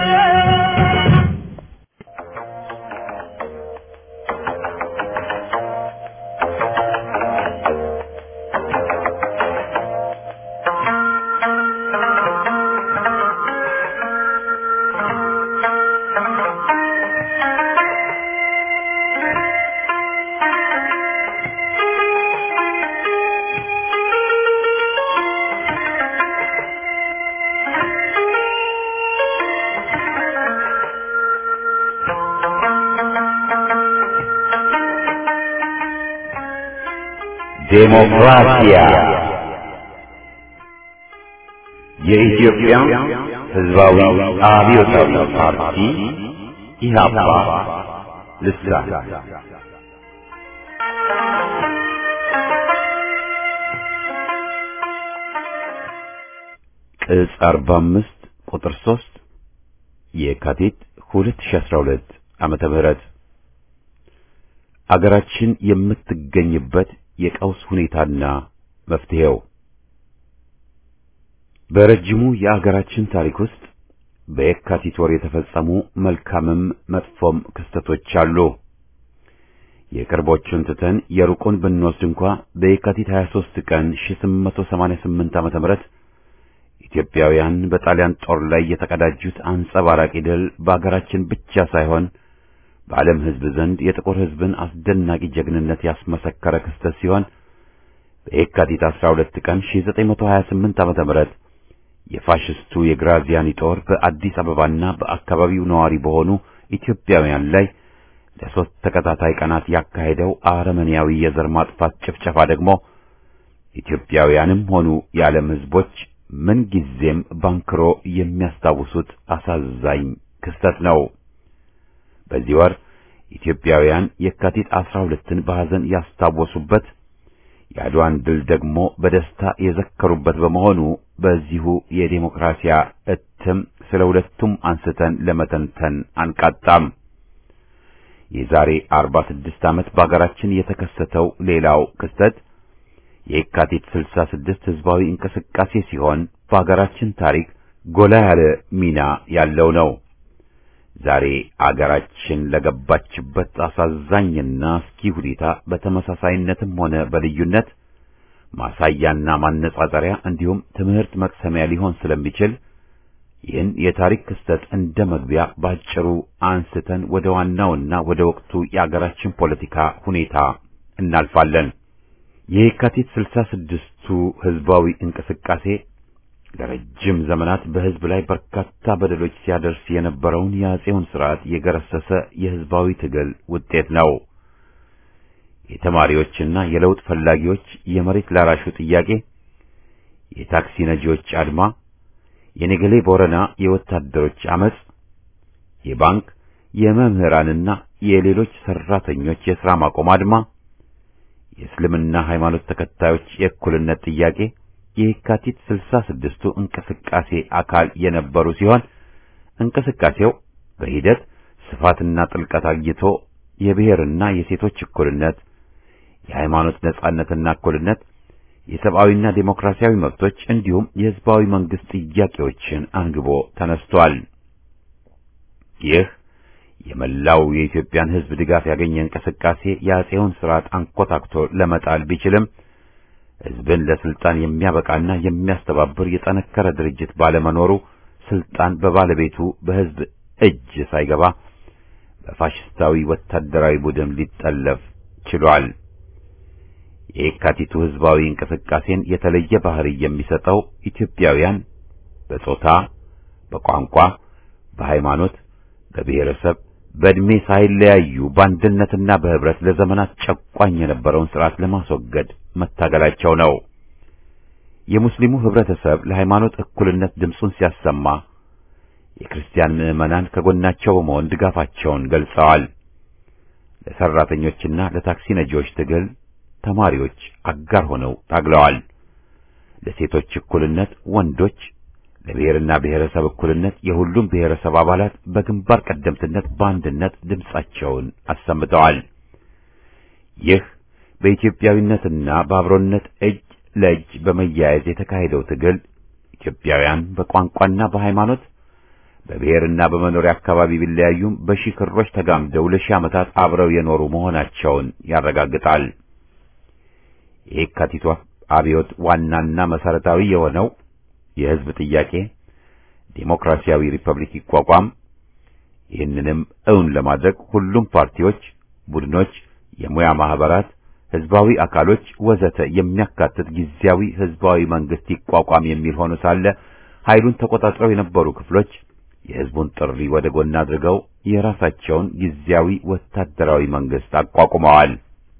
ዴሞክራሲያ የኢትዮጵያ ሕዝባዊ አብዮታዊ ፓርቲ ኢህአፓ ልሳን ቅጽ 45 ቁጥር 3 የካቲት 2012 ዓመተ ምህረት አገራችን የምትገኝበት የቀውስ ሁኔታና መፍትሄው በረጅሙ የአገራችን ታሪክ ውስጥ በየካቲት ወር የተፈጸሙ መልካምም መጥፎም ክስተቶች አሉ። የቅርቦቹን ትተን የሩቁን ብንወስድ እንኳ በየካቲት 23 ቀን 1888 ዓመተ ምህረት ኢትዮጵያውያን በጣሊያን ጦር ላይ የተቀዳጁት አንጸባራቂ ድል በአገራችን ብቻ ሳይሆን በዓለም ሕዝብ ዘንድ የጥቁር ሕዝብን አስደናቂ ጀግንነት ያስመሰከረ ክስተት ሲሆን በየካቲት 12 ቀን 1928 ዓመተ ምህረት የፋሽስቱ የግራዚያኒ ጦር በአዲስ አበባና በአካባቢው ነዋሪ በሆኑ ኢትዮጵያውያን ላይ ለሶስት ተከታታይ ቀናት ያካሄደው አረመኔያዊ የዘር ማጥፋት ጭፍጨፋ ደግሞ ኢትዮጵያውያንም ሆኑ የዓለም ሕዝቦች ምን ጊዜም ባንክሮ የሚያስታውሱት አሳዛኝ ክስተት ነው። በዚህ ወር ኢትዮጵያውያን የካቲት 12ን በሐዘን ያስታወሱበት የአድዋን ድል ደግሞ በደስታ የዘከሩበት በመሆኑ በዚሁ የዴሞክራሲያ እትም ስለ ሁለቱም አንስተን ለመተንተን አንቃጣም። የዛሬ 46 ዓመት በአገራችን የተከሰተው ሌላው ክስተት የካቲት 66 ህዝባዊ እንቅስቃሴ ሲሆን በአገራችን ታሪክ ጎላ ያለ ሚና ያለው ነው። ዛሬ አገራችን ለገባችበት አሳዛኝና አስኪ ሁኔታ በተመሳሳይነትም ሆነ በልዩነት ማሳያና ማነጻጸሪያ እንዲሁም ትምህርት መቅሰሚያ ሊሆን ስለሚችል ይህን የታሪክ ክስተት እንደ መግቢያ ባጭሩ አንስተን ወደ ዋናውና ወደ ወቅቱ የአገራችን ፖለቲካ ሁኔታ እናልፋለን። የካቲት ስልሳ ስድስቱ ህዝባዊ እንቅስቃሴ ለረጅም ዘመናት በህዝብ ላይ በርካታ በደሎች ሲያደርስ የነበረውን የአጼውን ስርዓት የገረሰሰ የህዝባዊ ትግል ውጤት ነው። የተማሪዎችና የለውጥ ፈላጊዎች የመሬት ላራሹ ጥያቄ፣ የታክሲ ነጂዎች አድማ፣ የነገሌ ቦረና የወታደሮች አመጽ፣ የባንክ የመምህራንና የሌሎች ሰራተኞች የሥራ ማቆም አድማ፣ የእስልምና ሃይማኖት ተከታዮች የእኩልነት ጥያቄ የካቲት ስልሳ ስድስቱ እንቅስቃሴ አካል የነበሩ ሲሆን እንቅስቃሴው በሂደት ስፋትና ጥልቀት አግኝቶ የብሔርና የሴቶች እኩልነት፣ የሃይማኖት ነጻነትና እኩልነት፣ የሰብአዊና ዴሞክራሲያዊ መብቶች እንዲሁም የህዝባዊ መንግስት ጥያቄዎችን አንግቦ ተነስቷል። ይህ የመላው የኢትዮጵያን ህዝብ ድጋፍ ያገኘ እንቅስቃሴ የአጼውን ስርዓት አንኮታክቶ ለመጣል ቢችልም ህዝብን ለስልጣን የሚያበቃና የሚያስተባብር የጠነከረ ድርጅት ባለመኖሩ ስልጣን በባለቤቱ በህዝብ እጅ ሳይገባ በፋሽስታዊ ወታደራዊ ቡድን ሊጠለፍ ችሏል። የየካቲቱ ህዝባዊ እንቅስቃሴን የተለየ ባህሪ የሚሰጠው ኢትዮጵያውያን በጾታ፣ በቋንቋ፣ በሃይማኖት፣ በብሔረሰብ፣ በዕድሜ ሳይለያዩ በአንድነትና በህብረት ለዘመናት ጨቋኝ የነበረውን ስርዓት ለማስወገድ መታገላቸው ነው። የሙስሊሙ ህብረተሰብ ለሃይማኖት እኩልነት ድምፁን ሲያሰማ የክርስቲያን ምዕመናን ከጎናቸው በመሆን ድጋፋቸውን ገልጸዋል። ለሰራተኞችና ለታክሲ ነጂዎች ትግል ተማሪዎች አጋር ሆነው ታግለዋል። ለሴቶች እኩልነት ወንዶች፣ ለብሔርና ብሔረሰብ እኩልነት የሁሉም ብሔረሰብ አባላት በግንባር ቀደምትነት በአንድነት ድምፃቸውን አሰምተዋል። ይህ በኢትዮጵያዊነትና በአብሮነት እጅ ለእጅ በመያያዝ የተካሄደው ትግል ኢትዮጵያውያን በቋንቋና በሃይማኖት በብሔርና በመኖሪያ አካባቢ ቢለያዩም በሺህ ክሮች ተጋምደው ለሺህ ዓመታት አብረው የኖሩ መሆናቸውን ያረጋግጣል። የየካቲቱ አብዮት ዋናና መሰረታዊ የሆነው የህዝብ ጥያቄ ዴሞክራሲያዊ ሪፐብሊክ ይቋቋም፣ ይህንንም እውን ለማድረግ ሁሉም ፓርቲዎች፣ ቡድኖች፣ የሙያ ማህበራት ህዝባዊ አካሎች ወዘተ የሚያካትት ጊዜያዊ ህዝባዊ መንግስት ይቋቋም የሚል ሆኖ ሳለ ኃይሉን ተቆጣጥረው የነበሩ ክፍሎች የህዝቡን ጥሪ ወደ ጎን አድርገው የራሳቸውን ጊዜያዊ ወታደራዊ መንግስት አቋቁመዋል።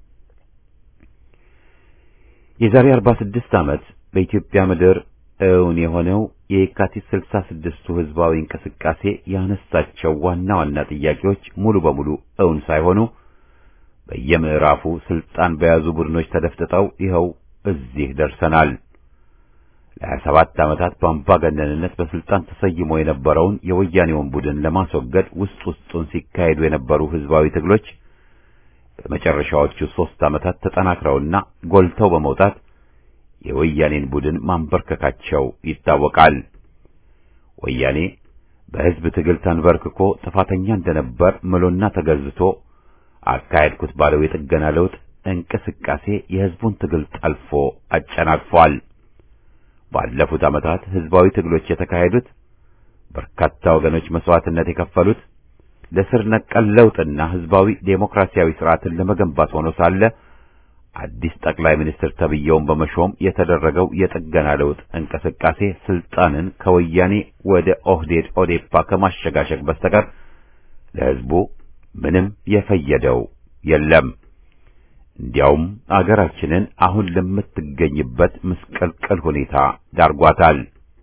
የዛሬ 46 ዓመት በኢትዮጵያ ምድር እውን የሆነው የካቲት 66ቱ ህዝባዊ እንቅስቃሴ ያነሳቸው ዋና ዋና ጥያቄዎች ሙሉ በሙሉ እውን ሳይሆኑ በየምዕራፉ ስልጣን በያዙ ቡድኖች ተደፍጥጠው ይኸው እዚህ ደርሰናል። ለሀያ ሰባት ዓመታት በአምባገነንነት በስልጣን ተሰይሞ የነበረውን የወያኔውን ቡድን ለማስወገድ ውስጥ ውስጡን ሲካሄዱ የነበሩ ህዝባዊ ትግሎች በመጨረሻዎቹ ሦስት ዓመታት ተጠናክረውና ጎልተው በመውጣት የወያኔን ቡድን ማንበርከካቸው ይታወቃል። ወያኔ በህዝብ ትግል ተንበርክኮ ጥፋተኛ እንደነበር ምሎና ተገዝቶ አካሄድኩት ባለው የጥገና ለውጥ እንቅስቃሴ የህዝቡን ትግል ጠልፎ አጨናቅፏል። ባለፉት ዓመታት ህዝባዊ ትግሎች የተካሄዱት በርካታ ወገኖች መስዋዕትነት የከፈሉት ለስር ነቀል ለውጥና ህዝባዊ ዴሞክራሲያዊ ስርዓትን ለመገንባት ሆኖ ሳለ አዲስ ጠቅላይ ሚኒስትር ተብየውን በመሾም የተደረገው የጥገና ለውጥ እንቅስቃሴ ስልጣንን ከወያኔ ወደ ኦህዴድ ኦዴፓ ከማሸጋሸግ በስተቀር ለህዝቡ ምንም የፈየደው የለም። እንዲያውም አገራችንን አሁን ለምትገኝበት ምስቅልቅል ሁኔታ ዳርጓታል።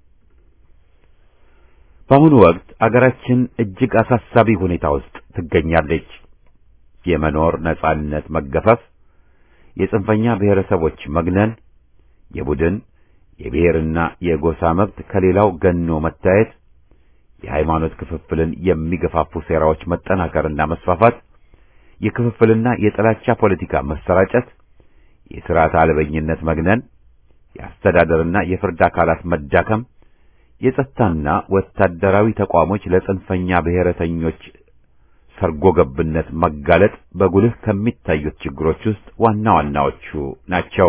በአሁኑ ወቅት አገራችን እጅግ አሳሳቢ ሁኔታ ውስጥ ትገኛለች። የመኖር ነጻነት መገፈፍ፣ የጽንፈኛ ብሔረሰቦች መግነን፣ የቡድን የብሔርና የጎሳ መብት ከሌላው ገኖ መታየት፣ የሃይማኖት ክፍፍልን የሚገፋፉ ሴራዎች መጠናከርና መስፋፋት፣ የክፍፍልና የጥላቻ ፖለቲካ መሰራጨት፣ የሥርዓት አልበኝነት መግነን፣ የአስተዳደርና የፍርድ አካላት መዳከም የጸጥታና ወታደራዊ ተቋሞች ለጽንፈኛ ብሔረተኞች ሰርጎ ገብነት መጋለጥ በጉልህ ከሚታዩት ችግሮች ውስጥ ዋና ዋናዎቹ ናቸው።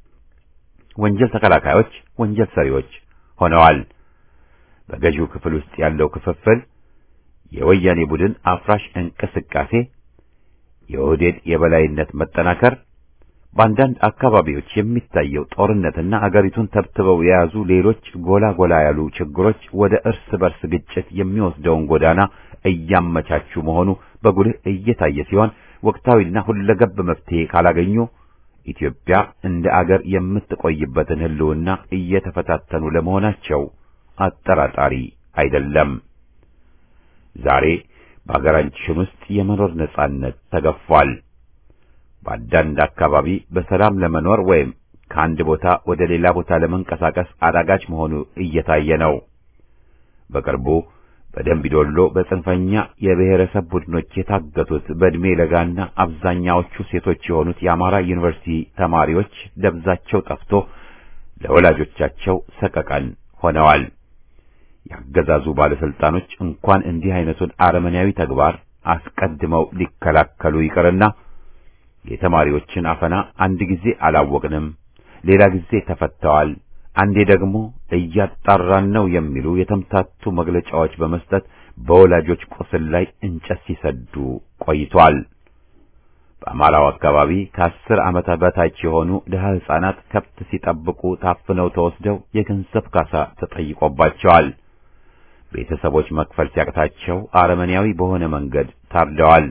ወንጀል ተከላካዮች ወንጀል ሰሪዎች ሆነዋል። በገዢው ክፍል ውስጥ ያለው ክፍፍል፣ የወያኔ ቡድን አፍራሽ እንቅስቃሴ፣ የኦህዴድ የበላይነት መጠናከር በአንዳንድ አካባቢዎች የሚታየው ጦርነትና አገሪቱን ተብትበው የያዙ ሌሎች ጎላ ጎላ ያሉ ችግሮች ወደ እርስ በርስ ግጭት የሚወስደውን ጎዳና እያመቻቹ መሆኑ በጉልህ እየታየ ሲሆን ወቅታዊና ሁለገብ መፍትሄ ካላገኙ ኢትዮጵያ እንደ አገር የምትቆይበትን ሕልውና እየተፈታተኑ ለመሆናቸው አጠራጣሪ አይደለም። ዛሬ በአገራችን ውስጥ የመኖር ነጻነት ተገፏል። በአንዳንድ አካባቢ በሰላም ለመኖር ወይም ከአንድ ቦታ ወደ ሌላ ቦታ ለመንቀሳቀስ አዳጋች መሆኑ እየታየ ነው። በቅርቡ በደምቢዶሎ በጽንፈኛ የብሔረሰብ ቡድኖች የታገቱት በዕድሜ ለጋና አብዛኛዎቹ ሴቶች የሆኑት የአማራ ዩኒቨርሲቲ ተማሪዎች ደብዛቸው ጠፍቶ ለወላጆቻቸው ሰቀቀን ሆነዋል። ያገዛዙ ባለስልጣኖች እንኳን እንዲህ አይነቱን አረመኔያዊ ተግባር አስቀድመው ሊከላከሉ ይቅርና የተማሪዎችን አፈና አንድ ጊዜ አላወቅንም፣ ሌላ ጊዜ ተፈተዋል፣ አንዴ ደግሞ እያጣራን ነው የሚሉ የተምታቱ መግለጫዎች በመስጠት በወላጆች ቁስል ላይ እንጨት ሲሰዱ ቆይቷል። በአማራው አካባቢ ከአስር ዓመት በታች የሆኑ ድሀ ሕፃናት ከብት ሲጠብቁ ታፍነው ተወስደው የገንዘብ ካሳ ተጠይቆባቸዋል። ቤተሰቦች መክፈል ሲያቅታቸው አረመኔያዊ በሆነ መንገድ ታርደዋል።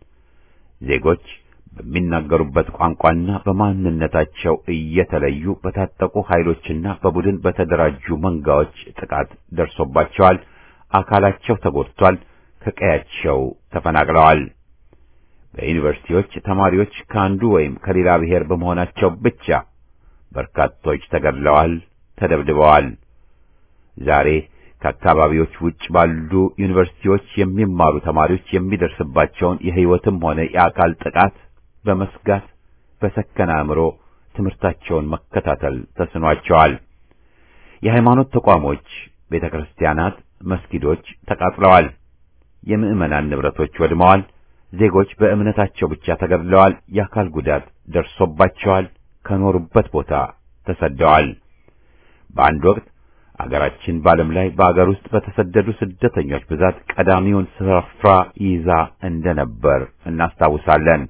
ዜጎች በሚናገሩበት ቋንቋና በማንነታቸው እየተለዩ በታጠቁ ኃይሎችና በቡድን በተደራጁ መንጋዎች ጥቃት ደርሶባቸዋል። አካላቸው ተጎድቷል። ከቀያቸው ተፈናቅለዋል። በዩኒቨርሲቲዎች ተማሪዎች ከአንዱ ወይም ከሌላ ብሔር በመሆናቸው ብቻ በርካቶች ተገድለዋል፣ ተደብድበዋል። ዛሬ ከአካባቢዎች ውጭ ባሉ ዩኒቨርሲቲዎች የሚማሩ ተማሪዎች የሚደርስባቸውን የሕይወትም ሆነ የአካል ጥቃት በመስጋት በሰከነ አእምሮ ትምህርታቸውን መከታተል ተስኗቸዋል። የሃይማኖት ተቋሞች፣ ቤተ ክርስቲያናት፣ መስጊዶች ተቃጥለዋል። የምዕመናን ንብረቶች ወድመዋል። ዜጎች በእምነታቸው ብቻ ተገድለዋል። የአካል ጉዳት ደርሶባቸዋል። ከኖሩበት ቦታ ተሰደዋል። በአንድ ወቅት አገራችን በዓለም ላይ በአገር ውስጥ በተሰደዱ ስደተኞች ብዛት ቀዳሚውን ስፍራ ይዛ እንደነበር እናስታውሳለን።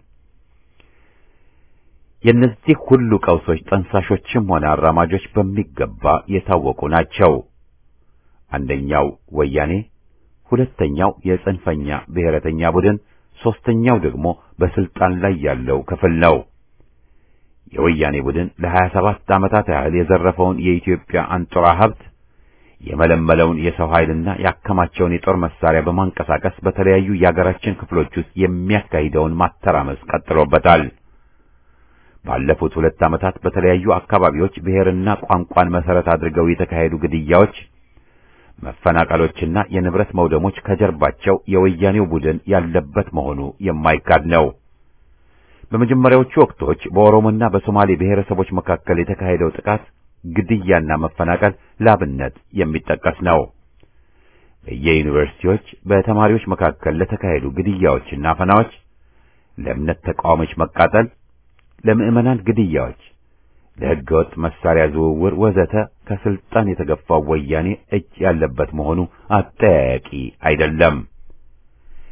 የእነዚህ ሁሉ ቀውሶች ጠንሳሾችም ሆነ አራማጆች በሚገባ የታወቁ ናቸው። አንደኛው ወያኔ፣ ሁለተኛው የጽንፈኛ ብሔረተኛ ቡድን፣ ሦስተኛው ደግሞ በስልጣን ላይ ያለው ክፍል ነው። የወያኔ ቡድን ለሀያ ሰባት ዓመታት ያህል የዘረፈውን የኢትዮጵያ አንጡራ ሀብት የመለመለውን የሰው ኃይልና ያከማቸውን የጦር መሳሪያ በማንቀሳቀስ በተለያዩ የአገራችን ክፍሎች ውስጥ የሚያካሂደውን ማተራመስ ቀጥሎበታል። ባለፉት ሁለት ዓመታት በተለያዩ አካባቢዎች ብሔርና ቋንቋን መሰረት አድርገው የተካሄዱ ግድያዎች፣ መፈናቀሎችና የንብረት መውደሞች ከጀርባቸው የወያኔው ቡድን ያለበት መሆኑ የማይካድ ነው። በመጀመሪያዎቹ ወቅቶች በኦሮሞና በሶማሌ ብሔረሰቦች መካከል የተካሄደው ጥቃት ግድያና መፈናቀል ላብነት የሚጠቀስ ነው። በየዩኒቨርሲቲዎች በተማሪዎች መካከል ለተካሄዱ ግድያዎችና አፈናዎች፣ ለእምነት ተቃዋሚዎች መቃጠል፣ ለምዕመናን ግድያዎች፣ ለሕገወጥ መሳሪያ ዝውውር ወዘተ ከስልጣን የተገፋው ወያኔ እጅ ያለበት መሆኑ አጠያያቂ አይደለም።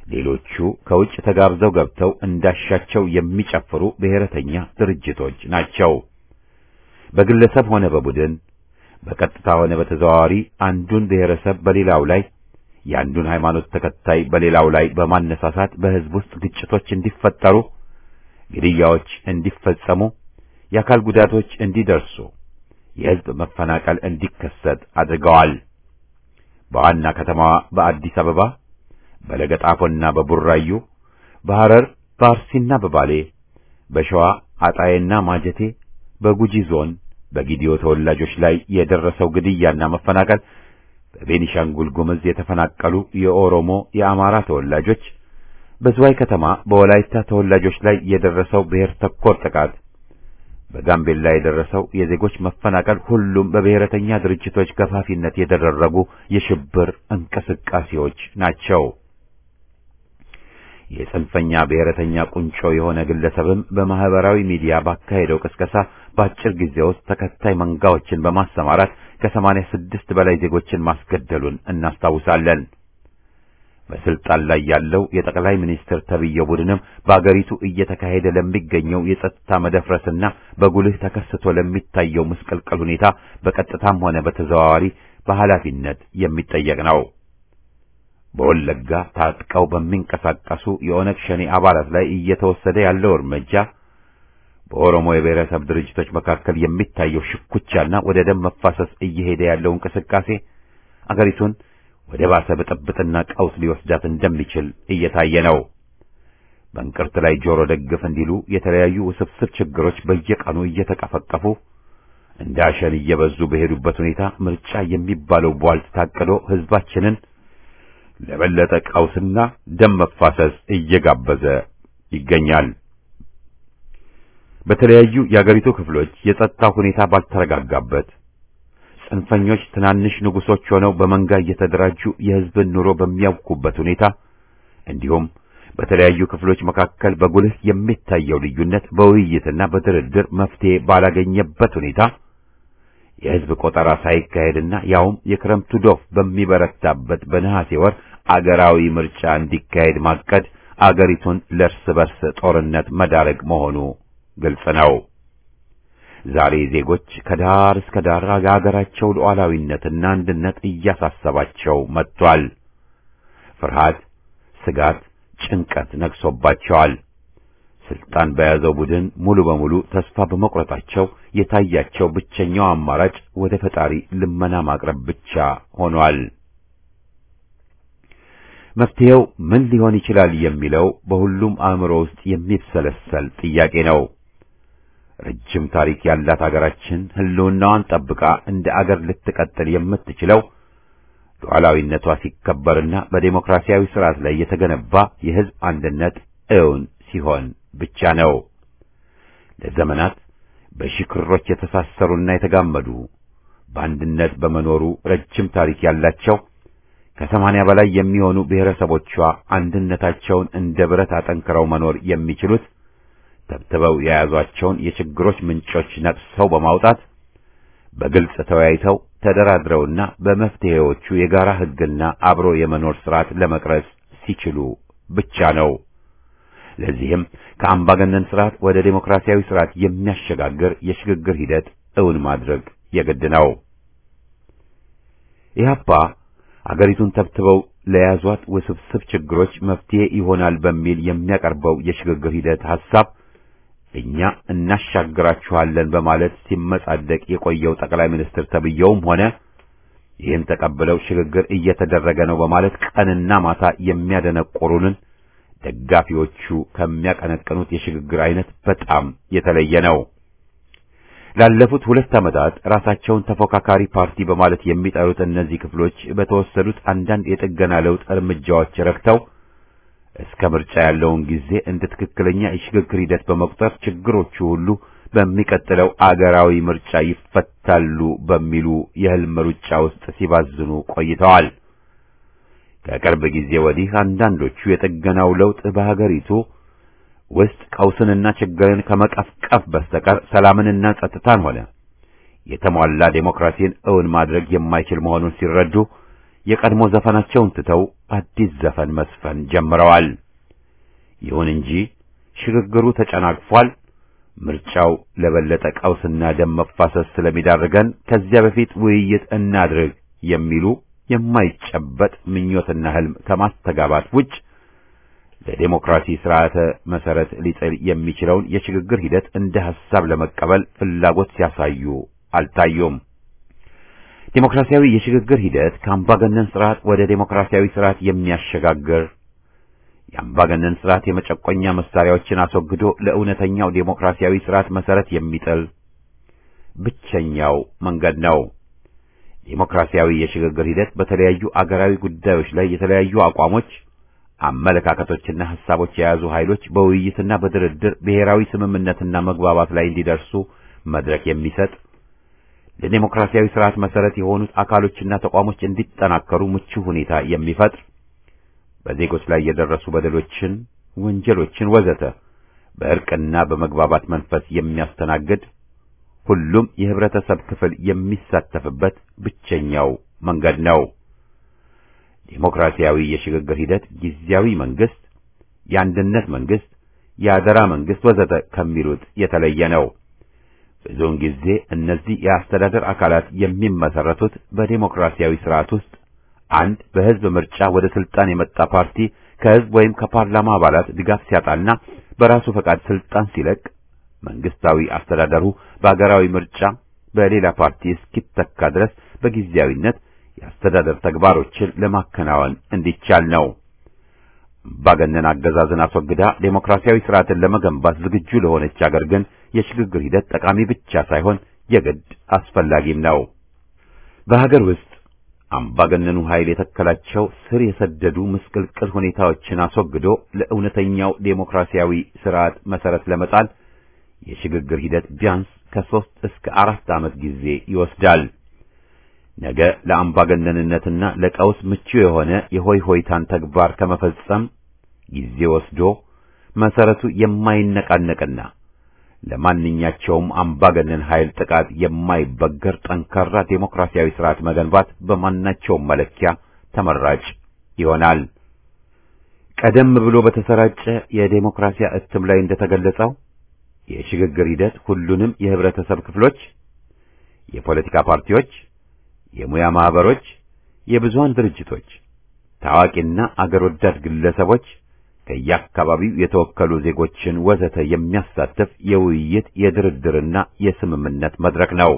ሌሎቹ ከውጭ ተጋብዘው ገብተው እንዳሻቸው የሚጨፍሩ ብሔረተኛ ድርጅቶች ናቸው። በግለሰብ ሆነ በቡድን በቀጥታ ሆነ በተዘዋዋሪ አንዱን ብሔረሰብ በሌላው ላይ የአንዱን ሃይማኖት ተከታይ በሌላው ላይ በማነሳሳት በሕዝብ ውስጥ ግጭቶች እንዲፈጠሩ፣ ግድያዎች እንዲፈጸሙ፣ የአካል ጉዳቶች እንዲደርሱ፣ የሕዝብ መፈናቀል እንዲከሰት አድርገዋል። በዋና ከተማዋ በአዲስ አበባ፣ በለገጣፎና በቡራዩ፣ በሐረር፣ በአርሲና በባሌ፣ በሸዋ አጣዬና ማጀቴ፣ በጉጂ ዞን በጊዲዮ ተወላጆች ላይ የደረሰው ግድያና መፈናቀል በቤኒሻንጉል ጉምዝ የተፈናቀሉ የኦሮሞ የአማራ ተወላጆች፣ በዝዋይ ከተማ በወላይታ ተወላጆች ላይ የደረሰው ብሔር ተኮር ጥቃት፣ በጋምቤላ የደረሰው የዜጎች መፈናቀል ሁሉም በብሔረተኛ ድርጅቶች ገፋፊነት የተደረጉ የሽብር እንቅስቃሴዎች ናቸው። የጽንፈኛ ብሔረተኛ ቁንጮ የሆነ ግለሰብም በማህበራዊ ሚዲያ ባካሄደው ቅስቀሳ በአጭር ጊዜ ውስጥ ተከታይ መንጋዎችን በማሰማራት ከሰማንያ ስድስት በላይ ዜጎችን ማስገደሉን እናስታውሳለን። በስልጣን ላይ ያለው የጠቅላይ ሚኒስትር ተብዬው ቡድንም በአገሪቱ እየተካሄደ ለሚገኘው የጸጥታ መደፍረስና በጉልህ ተከስቶ ለሚታየው ምስቅልቅል ሁኔታ በቀጥታም ሆነ በተዘዋዋሪ በኃላፊነት የሚጠየቅ ነው። በወለጋ ታጥቀው በሚንቀሳቀሱ የኦነግ ሸኔ አባላት ላይ እየተወሰደ ያለው እርምጃ በኦሮሞ የብሔረሰብ ድርጅቶች መካከል የሚታየው ሽኩቻና ወደ ደም መፋሰስ እየሄደ ያለው እንቅስቃሴ አገሪቱን ወደ ባሰ ብጥብጥና ቀውስ ሊወስዳት እንደሚችል እየታየ ነው። በእንቅርት ላይ ጆሮ ደግፍ እንዲሉ የተለያዩ ውስብስብ ችግሮች በየቀኑ እየተቀፈቀፉ እንደ አሸን እየበዙ በሄዱበት ሁኔታ ምርጫ የሚባለው ቧልት ታቅዶ ሕዝባችንን ለበለጠ ቀውስና ደም መፋሰስ እየጋበዘ ይገኛል። በተለያዩ የአገሪቱ ክፍሎች የጸጥታ ሁኔታ ባልተረጋጋበት ጽንፈኞች ትናንሽ ንጉሶች ሆነው በመንጋ እየተደራጁ የሕዝብን ኑሮ በሚያውኩበት ሁኔታ እንዲሁም በተለያዩ ክፍሎች መካከል በጉልህ የሚታየው ልዩነት በውይይትና በድርድር መፍትሄ ባላገኘበት ሁኔታ የሕዝብ ቆጠራ ሳይካሄድና ያውም የክረምቱ ዶፍ በሚበረታበት በነሐሴ ወር አገራዊ ምርጫ እንዲካሄድ ማቀድ አገሪቱን ለእርስ በርስ ጦርነት መዳረግ መሆኑ ግልጽ ነው። ዛሬ ዜጎች ከዳር እስከ ዳር የሀገራቸው ሉዓላዊነትና አንድነት እያሳሰባቸው መጥቷል። ፍርሃት፣ ስጋት፣ ጭንቀት ነግሶባቸዋል። ስልጣን በያዘው ቡድን ሙሉ በሙሉ ተስፋ በመቁረጣቸው የታያቸው ብቸኛው አማራጭ ወደ ፈጣሪ ልመና ማቅረብ ብቻ ሆኗል። መፍትሄው ምን ሊሆን ይችላል የሚለው በሁሉም አእምሮ ውስጥ የሚብሰለሰል ጥያቄ ነው። ረጅም ታሪክ ያላት አገራችን ሕልውናዋን ጠብቃ እንደ አገር ልትቀጥል የምትችለው ሉዓላዊነቷ ሲከበርና በዴሞክራሲያዊ ስርዓት ላይ የተገነባ የሕዝብ አንድነት እውን ሲሆን ብቻ ነው። ለዘመናት በሺህ ክሮች የተሳሰሩና የተጋመዱ በአንድነት በመኖሩ ረጅም ታሪክ ያላቸው ከሰማንያ በላይ የሚሆኑ ብሔረሰቦቿ አንድነታቸውን እንደ ብረት አጠንክረው መኖር የሚችሉት ተብትበው የያዟቸውን የችግሮች ምንጮች ነቅሰው በማውጣት በግልጽ ተወያይተው ተደራድረውና በመፍትሄዎቹ የጋራ ሕግና አብሮ የመኖር ስርዓት ለመቅረጽ ሲችሉ ብቻ ነው። ለዚህም ከአምባገነን ስርዓት ወደ ዴሞክራሲያዊ ስርዓት የሚያሸጋግር የሽግግር ሂደት እውን ማድረግ የግድ ነው። ኢህአፓ አገሪቱን ተብትበው ለያዟት ውስብስብ ችግሮች መፍትሄ ይሆናል በሚል የሚያቀርበው የሽግግር ሂደት ሐሳብ እኛ እናሻግራችኋለን በማለት ሲመጻደቅ የቆየው ጠቅላይ ሚኒስትር ተብየውም ሆነ ይህን ተቀብለው ሽግግር እየተደረገ ነው በማለት ቀንና ማታ የሚያደነቆሩንን ደጋፊዎቹ ከሚያቀነቅኑት የሽግግር አይነት በጣም የተለየ ነው። ላለፉት ሁለት ዓመታት ራሳቸውን ተፎካካሪ ፓርቲ በማለት የሚጠሩት እነዚህ ክፍሎች በተወሰዱት አንዳንድ የጥገና ለውጥ እርምጃዎች ረክተው እስከ ምርጫ ያለውን ጊዜ እንደ ትክክለኛ የሽግግር ሂደት በመቁጠር ችግሮቹ ሁሉ በሚቀጥለው አገራዊ ምርጫ ይፈታሉ በሚሉ የህልም ሩጫ ውስጥ ሲባዝኑ ቆይተዋል። ከቅርብ ጊዜ ወዲህ አንዳንዶቹ የጥገናው ለውጥ በሀገሪቱ ውስጥ ቀውስንና ችግርን ከመቀፍቀፍ በስተቀር ሰላምንና ጸጥታን ሆነ የተሟላ ዴሞክራሲን እውን ማድረግ የማይችል መሆኑን ሲረዱ የቀድሞ ዘፈናቸውን ትተው አዲስ ዘፈን መስፈን ጀምረዋል። ይሁን እንጂ ሽግግሩ ተጨናግፏል። ምርጫው ለበለጠ ቀውስና ደም መፋሰስ ስለሚዳርገን ከዚያ በፊት ውይይት እናድርግ የሚሉ የማይጨበጥ ምኞትና ህልም ከማስተጋባት ውጭ ለዴሞክራሲ ስርዓተ መሰረት ሊጥል የሚችለውን የሽግግር ሂደት እንደ ሐሳብ ለመቀበል ፍላጎት ሲያሳዩ አልታዩም። ዴሞክራሲያዊ የሽግግር ሂደት ከአምባገነን ስርዓት ወደ ዴሞክራሲያዊ ስርዓት የሚያሸጋግር የአምባገነን ስርዓት የመጨቆኛ መሳሪያዎችን አስወግዶ ለእውነተኛው ዴሞክራሲያዊ ስርዓት መሰረት የሚጥል ብቸኛው መንገድ ነው። ዴሞክራሲያዊ የሽግግር ሂደት በተለያዩ አገራዊ ጉዳዮች ላይ የተለያዩ አቋሞች፣ አመለካከቶችና ሐሳቦች የያዙ ኃይሎች በውይይትና በድርድር ብሔራዊ ስምምነትና መግባባት ላይ እንዲደርሱ መድረክ የሚሰጥ ለዴሞክራሲያዊ ስርዓት መሰረት የሆኑት አካሎችና ተቋሞች እንዲጠናከሩ ምቹ ሁኔታ የሚፈጥር በዜጎች ላይ የደረሱ በደሎችን፣ ወንጀሎችን ወዘተ በእርቅና በመግባባት መንፈስ የሚያስተናግድ ሁሉም የህብረተሰብ ክፍል የሚሳተፍበት ብቸኛው መንገድ ነው። ዴሞክራሲያዊ የሽግግር ሂደት ጊዜያዊ መንግስት፣ የአንድነት መንግስት፣ የአደራ መንግስት ወዘተ ከሚሉት የተለየ ነው። ብዙውን ጊዜ እነዚህ የአስተዳደር አካላት የሚመሰረቱት በዴሞክራሲያዊ ስርዓት ውስጥ አንድ በህዝብ ምርጫ ወደ ስልጣን የመጣ ፓርቲ ከህዝብ ወይም ከፓርላማ አባላት ድጋፍ ሲያጣና በራሱ ፈቃድ ስልጣን ሲለቅ መንግስታዊ አስተዳደሩ በአገራዊ ምርጫ በሌላ ፓርቲ እስኪተካ ድረስ በጊዜያዊነት የአስተዳደር ተግባሮችን ለማከናወን እንዲቻል ነው። አምባገነን አገዛዝን አስወግዳ ዴሞክራሲያዊ ስርዓትን ለመገንባት ዝግጁ ለሆነች አገር ግን የሽግግር ሂደት ጠቃሚ ብቻ ሳይሆን የግድ አስፈላጊም ነው። በሀገር ውስጥ አምባገነኑ ኃይል የተከላቸው ስር የሰደዱ ምስቅልቅል ሁኔታዎችን አስወግዶ ለእውነተኛው ዴሞክራሲያዊ ስርዓት መሰረት ለመጣል የሽግግር ሂደት ቢያንስ ከሦስት እስከ አራት ዓመት ጊዜ ይወስዳል። ነገ ለአምባገነንነትና ለቀውስ ምቹ የሆነ የሆይ ሆይታን ተግባር ከመፈጸም ጊዜ ወስዶ መሰረቱ የማይነቃነቅና ለማንኛቸውም አምባገነን ኃይል ጥቃት የማይበገር ጠንካራ ዴሞክራሲያዊ ስርዓት መገንባት በማናቸውም መለኪያ ተመራጭ ይሆናል። ቀደም ብሎ በተሰራጨ የዴሞክራሲያ እትም ላይ እንደተገለጸው የሽግግር ሂደት ሁሉንም የህብረተሰብ ክፍሎች፣ የፖለቲካ ፓርቲዎች፣ የሙያ ማህበሮች፣ የብዙሃን ድርጅቶች፣ ታዋቂና አገር ወዳድ ግለሰቦች ከየአካባቢው የተወከሉ ዜጎችን ወዘተ የሚያሳትፍ የውይይት የድርድርና የስምምነት መድረክ ነው።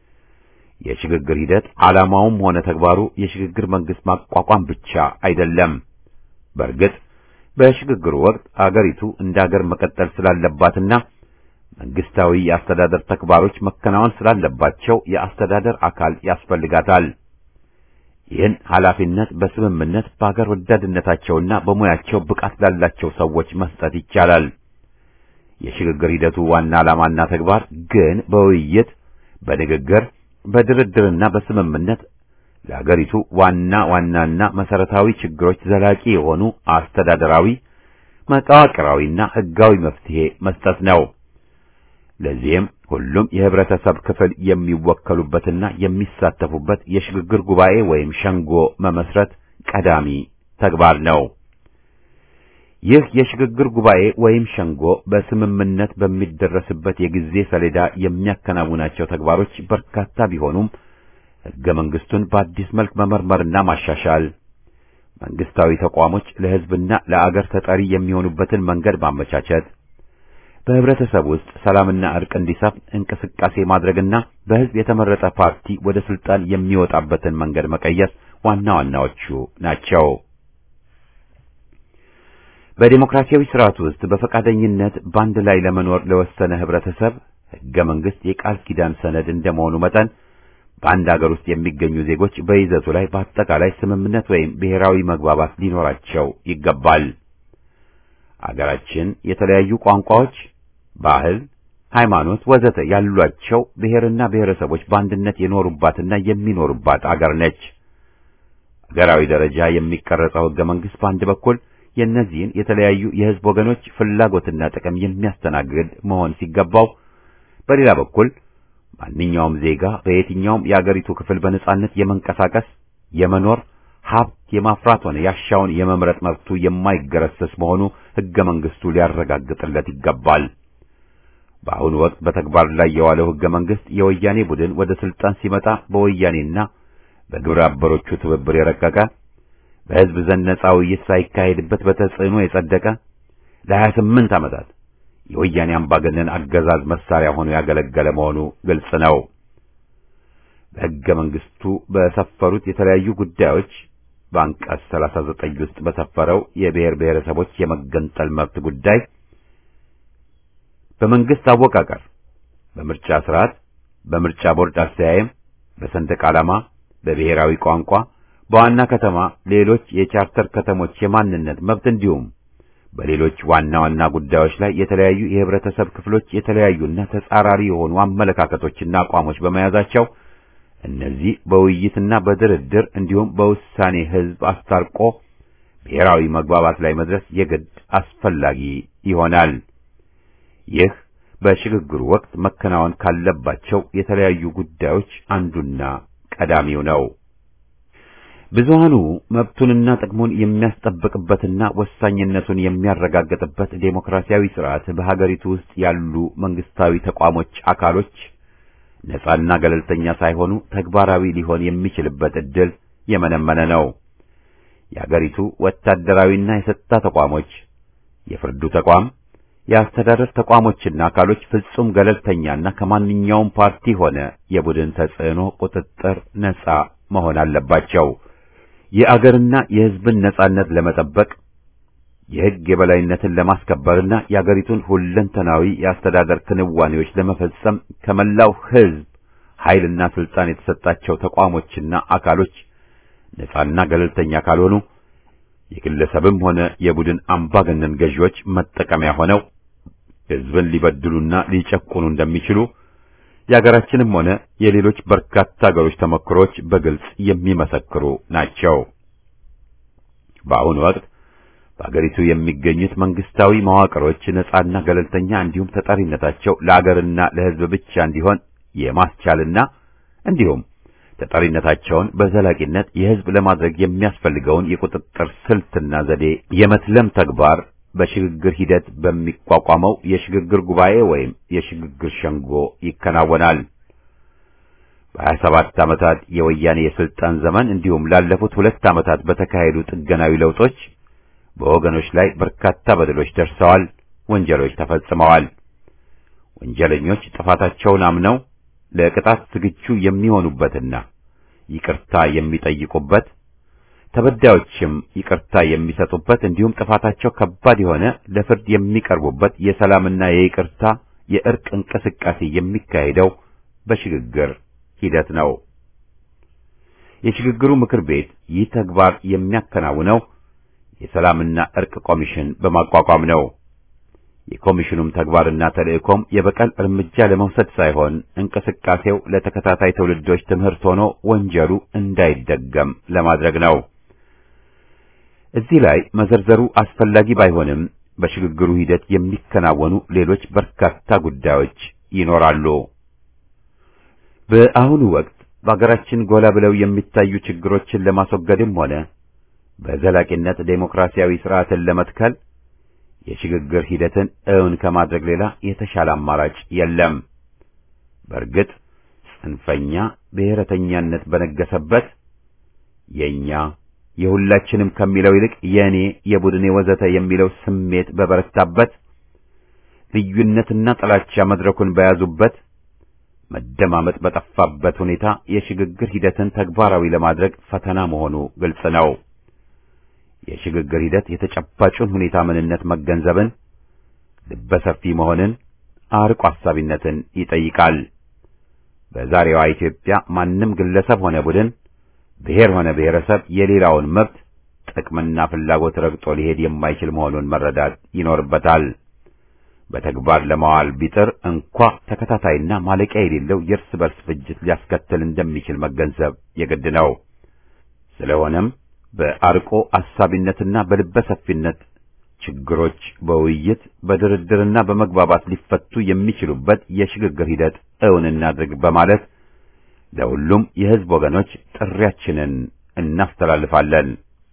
የሽግግር ሂደት ዓላማውም ሆነ ተግባሩ የሽግግር መንግስት ማቋቋም ብቻ አይደለም። በእርግጥ በሽግግሩ ወቅት አገሪቱ እንደ አገር መቀጠል ስላለባትና መንግስታዊ የአስተዳደር ተግባሮች መከናወን ስላለባቸው የአስተዳደር አካል ያስፈልጋታል። ይህን ኃላፊነት በስምምነት በአገር ወዳድነታቸውና በሙያቸው ብቃት ላላቸው ሰዎች መስጠት ይቻላል። የሽግግር ሂደቱ ዋና ዓላማና ተግባር ግን በውይይት በንግግር በድርድርና በስምምነት ለአገሪቱ ዋና ዋናና መሰረታዊ ችግሮች ዘላቂ የሆኑ አስተዳደራዊ፣ መዋቅራዊና ሕጋዊ መፍትሄ መስጠት ነው። ለዚህም ሁሉም የህብረተሰብ ክፍል የሚወከሉበትና የሚሳተፉበት የሽግግር ጉባኤ ወይም ሸንጎ መመስረት ቀዳሚ ተግባር ነው። ይህ የሽግግር ጉባኤ ወይም ሸንጎ በስምምነት በሚደረስበት የጊዜ ሰሌዳ የሚያከናውናቸው ተግባሮች በርካታ ቢሆኑም ሕገ መንግስቱን በአዲስ መልክ መመርመርና ማሻሻል፣ መንግስታዊ ተቋሞች ለህዝብና ለአገር ተጠሪ የሚሆኑበትን መንገድ ማመቻቸት በህብረተሰብ ውስጥ ሰላምና እርቅ እንዲሰፍን እንቅስቃሴ ማድረግና በህዝብ የተመረጠ ፓርቲ ወደ ስልጣን የሚወጣበትን መንገድ መቀየስ ዋና ዋናዎቹ ናቸው። በዲሞክራሲያዊ ስርዓት ውስጥ በፈቃደኝነት በአንድ ላይ ለመኖር ለወሰነ ህብረተሰብ ህገ መንግስት የቃል ኪዳን ሰነድ እንደመሆኑ መጠን በአንድ አገር ውስጥ የሚገኙ ዜጎች በይዘቱ ላይ በአጠቃላይ ስምምነት ወይም ብሔራዊ መግባባት ሊኖራቸው ይገባል። አገራችን የተለያዩ ቋንቋዎች ባህል፣ ሃይማኖት፣ ወዘተ ያሏቸው ብሔርና ብሔረሰቦች በአንድነት የኖሩባትና የሚኖሩባት አገር ነች። አገራዊ ደረጃ የሚቀረጸው ህገ መንግስት በአንድ በኩል የእነዚህን የተለያዩ የህዝብ ወገኖች ፍላጎትና ጥቅም የሚያስተናግድ መሆን ሲገባው፣ በሌላ በኩል ማንኛውም ዜጋ በየትኛውም የአገሪቱ ክፍል በነጻነት የመንቀሳቀስ፣ የመኖር፣ ሀብት የማፍራት ሆነ ያሻውን የመምረጥ መብቱ የማይገረሰስ መሆኑ ሕገ መንግሥቱ ሊያረጋግጥለት ይገባል። በአሁኑ ወቅት በተግባር ላይ የዋለው ሕገ መንግሥት የወያኔ ቡድን ወደ ስልጣን ሲመጣ በወያኔና በግብረ አበሮቹ ትብብር የረቀቀ በሕዝብ ዘንድ ነጻ ውይይት ሳይካሄድበት በተጽዕኖ የጸደቀ ለሀያ ስምንት ዓመታት የወያኔ አምባገነን አገዛዝ መሳሪያ ሆኖ ያገለገለ መሆኑ ግልጽ ነው። በሕገ መንግሥቱ በሰፈሩት የተለያዩ ጉዳዮች በአንቀጽ 39 ውስጥ በሰፈረው የብሔር ብሔረሰቦች የመገንጠል መብት ጉዳይ በመንግስት አወቃቀር፣ በምርጫ ስርዓት፣ በምርጫ ቦርድ አስተያየም፣ በሰንደቅ ዓላማ፣ በብሔራዊ ቋንቋ፣ በዋና ከተማ ሌሎች የቻርተር ከተሞች የማንነት መብት እንዲሁም በሌሎች ዋና ዋና ጉዳዮች ላይ የተለያዩ የህብረተሰብ ክፍሎች የተለያዩና ተጻራሪ የሆኑ አመለካከቶችና አቋሞች በመያዛቸው እነዚህ በውይይትና በድርድር እንዲሁም በውሳኔ ህዝብ አስታርቆ ብሔራዊ መግባባት ላይ መድረስ የግድ አስፈላጊ ይሆናል። ይህ በሽግግሩ ወቅት መከናወን ካለባቸው የተለያዩ ጉዳዮች አንዱና ቀዳሚው ነው። ብዙሃኑ መብቱንና ጥቅሙን የሚያስጠብቅበትና ወሳኝነቱን የሚያረጋግጥበት ዴሞክራሲያዊ ስርዓት በሀገሪቱ ውስጥ ያሉ መንግስታዊ ተቋሞች አካሎች ነጻና ገለልተኛ ሳይሆኑ ተግባራዊ ሊሆን የሚችልበት ዕድል የመነመነ ነው። የአገሪቱ ወታደራዊና የጸጥታ ተቋሞች፣ የፍርዱ ተቋም፣ የአስተዳደር ተቋሞችና አካሎች ፍጹም ገለልተኛና ከማንኛውም ፓርቲ ሆነ የቡድን ተጽዕኖ ቁጥጥር ነጻ መሆን አለባቸው። የአገርና የሕዝብን ነጻነት ለመጠበቅ የሕግ የበላይነትን ለማስከበርና የአገሪቱን ሁለንተናዊ የአስተዳደር ክንዋኔዎች ለመፈጸም ከመላው ሕዝብ ኃይልና ስልጣን የተሰጣቸው ተቋሞችና አካሎች ነጻና ገለልተኛ ካልሆኑ የግለሰብም ሆነ የቡድን አምባገነን ገዢዎች መጠቀሚያ ሆነው ሕዝብን ሊበድሉና ሊጨቁኑ እንደሚችሉ የአገራችንም ሆነ የሌሎች በርካታ አገሮች ተሞክሮች በግልጽ የሚመሰክሩ ናቸው። በአሁኑ ወቅት በአገሪቱ የሚገኙት መንግስታዊ መዋቅሮች ነጻና ገለልተኛ እንዲሁም ተጠሪነታቸው ለአገርና ለሕዝብ ብቻ እንዲሆን የማስቻልና እንዲሁም ተጠሪነታቸውን በዘላቂነት የሕዝብ ለማድረግ የሚያስፈልገውን የቁጥጥር ስልትና ዘዴ የመትለም ተግባር በሽግግር ሂደት በሚቋቋመው የሽግግር ጉባኤ ወይም የሽግግር ሸንጎ ይከናወናል። በሀያ ሰባት ዓመታት የወያኔ የስልጣን ዘመን እንዲሁም ላለፉት ሁለት ዓመታት በተካሄዱ ጥገናዊ ለውጦች በወገኖች ላይ በርካታ በደሎች ደርሰዋል፣ ወንጀሎች ተፈጽመዋል። ወንጀለኞች ጥፋታቸውን አምነው ለቅጣት ዝግጁ የሚሆኑበትና ይቅርታ የሚጠይቁበት ተበዳዮችም ይቅርታ የሚሰጡበት እንዲሁም ጥፋታቸው ከባድ የሆነ ለፍርድ የሚቀርቡበት የሰላምና የይቅርታ የእርቅ እንቅስቃሴ የሚካሄደው በሽግግር ሂደት ነው። የሽግግሩ ምክር ቤት ይህ ተግባር የሚያከናውነው የሰላምና እርቅ ኮሚሽን በማቋቋም ነው። የኮሚሽኑም ተግባርና ተልእኮም የበቀል እርምጃ ለመውሰድ ሳይሆን እንቅስቃሴው ለተከታታይ ትውልዶች ትምህርት ሆኖ ወንጀሉ እንዳይደገም ለማድረግ ነው። እዚህ ላይ መዘርዘሩ አስፈላጊ ባይሆንም በሽግግሩ ሂደት የሚከናወኑ ሌሎች በርካታ ጉዳዮች ይኖራሉ። በአሁኑ ወቅት በአገራችን ጎላ ብለው የሚታዩ ችግሮችን ለማስወገድም ሆነ በዘላቂነት ዴሞክራሲያዊ ስርዓትን ለመትከል የሽግግር ሂደትን እውን ከማድረግ ሌላ የተሻለ አማራጭ የለም። በእርግጥ ጽንፈኛ ብሔረተኛነት በነገሰበት የኛ የሁላችንም ከሚለው ይልቅ የእኔ፣ የቡድኔ ወዘተ የሚለው ስሜት በበረታበት ልዩነትና ጥላቻ መድረኩን በያዙበት መደማመጥ በጠፋበት ሁኔታ የሽግግር ሂደትን ተግባራዊ ለማድረግ ፈተና መሆኑ ግልጽ ነው። የሽግግር ሂደት የተጨባጩን ሁኔታ ምንነት መገንዘብን፣ ልበሰፊ መሆንን፣ አርቆ አሳቢነትን ይጠይቃል። በዛሬዋ ኢትዮጵያ ማንም ግለሰብ ሆነ ቡድን፣ ብሔር ሆነ ብሔረሰብ የሌላውን መብት ጥቅምና ፍላጎት ረግጦ ሊሄድ የማይችል መሆኑን መረዳት ይኖርበታል። በተግባር ለማዋል ቢጥር እንኳ ተከታታይና ማለቂያ የሌለው የእርስ በርስ ፍጅት ሊያስከትል እንደሚችል መገንዘብ የግድ ነው። ስለሆነም በአርቆ አሳቢነትና በልበ ሰፊነት ችግሮች በውይይት በድርድርና በመግባባት ሊፈቱ የሚችሉበት የሽግግር ሂደት እውን እናድርግ በማለት ለሁሉም የሕዝብ ወገኖች ጥሪያችንን እናስተላልፋለን።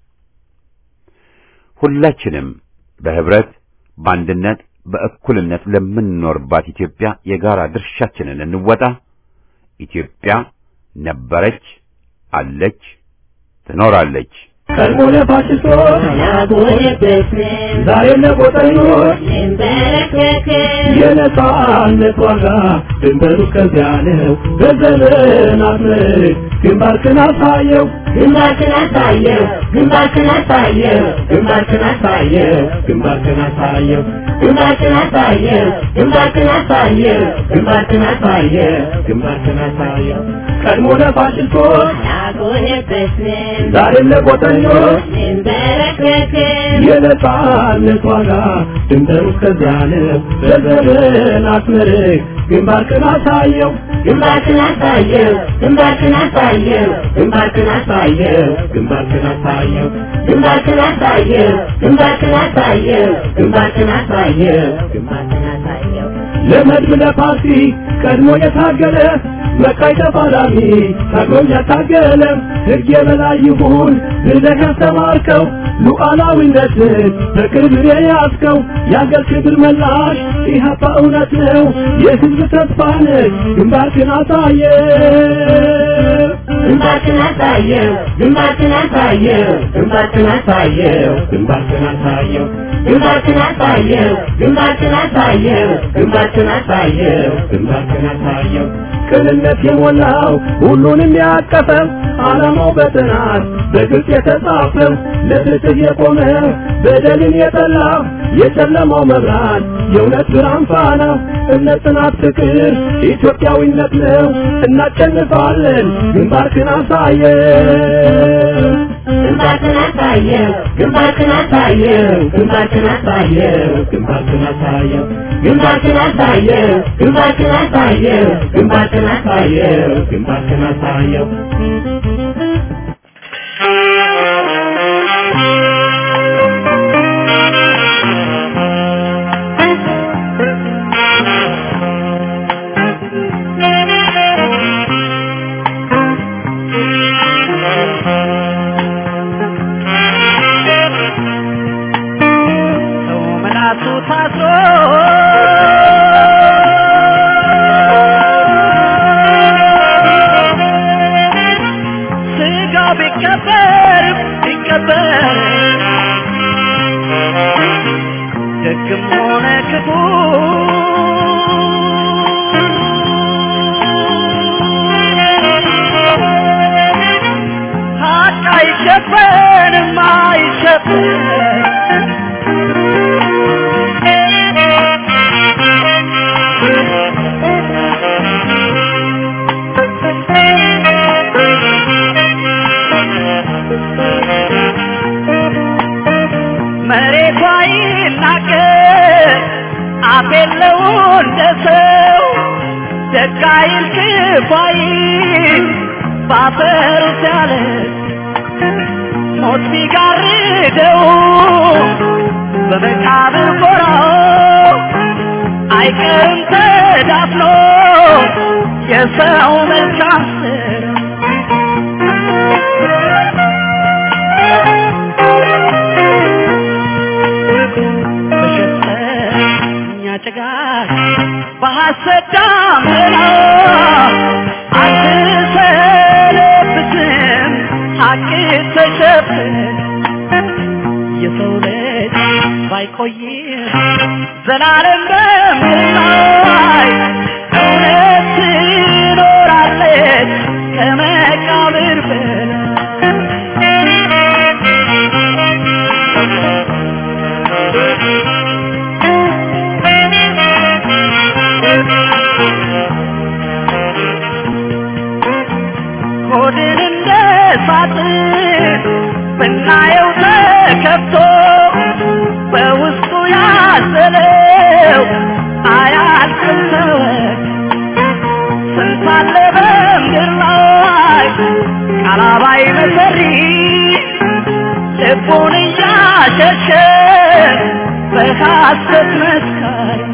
ሁላችንም በህብረት በአንድነት በእኩልነት ለምንኖርባት ኢትዮጵያ የጋራ ድርሻችንን እንወጣ። ኢትዮጵያ ነበረች፣ አለች፣ ትኖራለች። ቀድሞ ለፋሽስቶች ዛሬ ለቆጠኞች የነጻነት ዋጋ ድንበሩ እስከዚያ ነው። በዘመናት ምርክ ግንባርክን አሳየው ግንባርክን አሳየው ግንባርክን አሳየው ግንባርክን አሳየው ግንባርክን አሳየው ግንባርክን አሳየው ግንባርክን አሳየው ግንባርክን አሳየው ግንባርክን አሳየው ቀድሞ ለፋሽስቶች አልቆየበትም ዛሬም ለቆጠኞች እንበረከክም የነጻነት ዋጋ ድንበሩ እስከዚያ ነው። በዘመናት ምርክ ግንባርክን አሳየው ግንባርክን አሳየው ግንባርክን አሳየው ግንባርክን አሳየው ግንባርክን አሳየው ግንባርክን አሳየው ግንባርክን አሳየው ግንባርክን አሳየው ግንባርክን አሳየው ለመድብ ለፓርቲ ቀድሞ የታገለ መቃይ ተፋላሚ ታግሎም ያታገለ ሕግ የበላይ ይሁን ብለህ ያስተማርከው ሉዓላዊነትን በቅርብ የያዝከው የአገር ክብር መላሽ ኢህአፓ እውነት ነው የሕዝብ ተስፋ ነህ ግንባርክን አሳየ ግንባርክን አሳየው ግንባርክን አሳየው ግንባርክን አሳየው ግንባርክን አሳየው ግንባርክን አሳየው ግንባርክን አሳየው ግንባርክን አሳየው ግንባርክን አሳየው ቅንነት የሞላው ሁሉንም ያቀፈው ዓላማው በጥናት በግልጽ የተጻፈው ለፍትህ የቆመ በደልን የጠላ የጨለማው መብራት የእውነት ብርሃን ፋና እምነት፣ ጽናት፣ ፍቅር ኢትዮጵያዊነት ነው። እናሸንፋለን። ግንባርክን አሳየው ግንባርክን አሳየው ግንባርክን አሳየው ግንባርክን አሳየው ግንባርክን አሳየው ግንባርክን አሳየው ግንባርክን አሳየው ግንባርክን አሳየው ግንባርክን አሳየው ሰው መላሱ ታስሮ ስጋው ቢቀበር ቢቀበር ደግም ሆነ ክፉ ሀቅ አይሸፈንም አይሸፈን መሬቷ ይናገር አፍ የለው እንደ ሰው ደግ አይል ክፉ አይል ባፈሩ ሲያለ ሞት ቢጋርደው በመቃብር ጎራው አይቀርም ተዳፍኖ የሰው መልካም ስራ በሸፈኛ ጭጋግ በሐሰት ዳመና አትሰነብትም ሐቅ ተሸፍን የሰው ልጅ ባይቆይም ዘላለም በምድር ላይ እውነት ትኖራለች ከመቃብር ሆድን እንደ ሳጥን ብናየው ተከፍቶ በውስጡ ያዘለው አያልቅም ተወት ስንት አለ በምድር ላይ ቃላባይ መሰሪ ልቡን እያሸሸ በሐሰት መስካሪ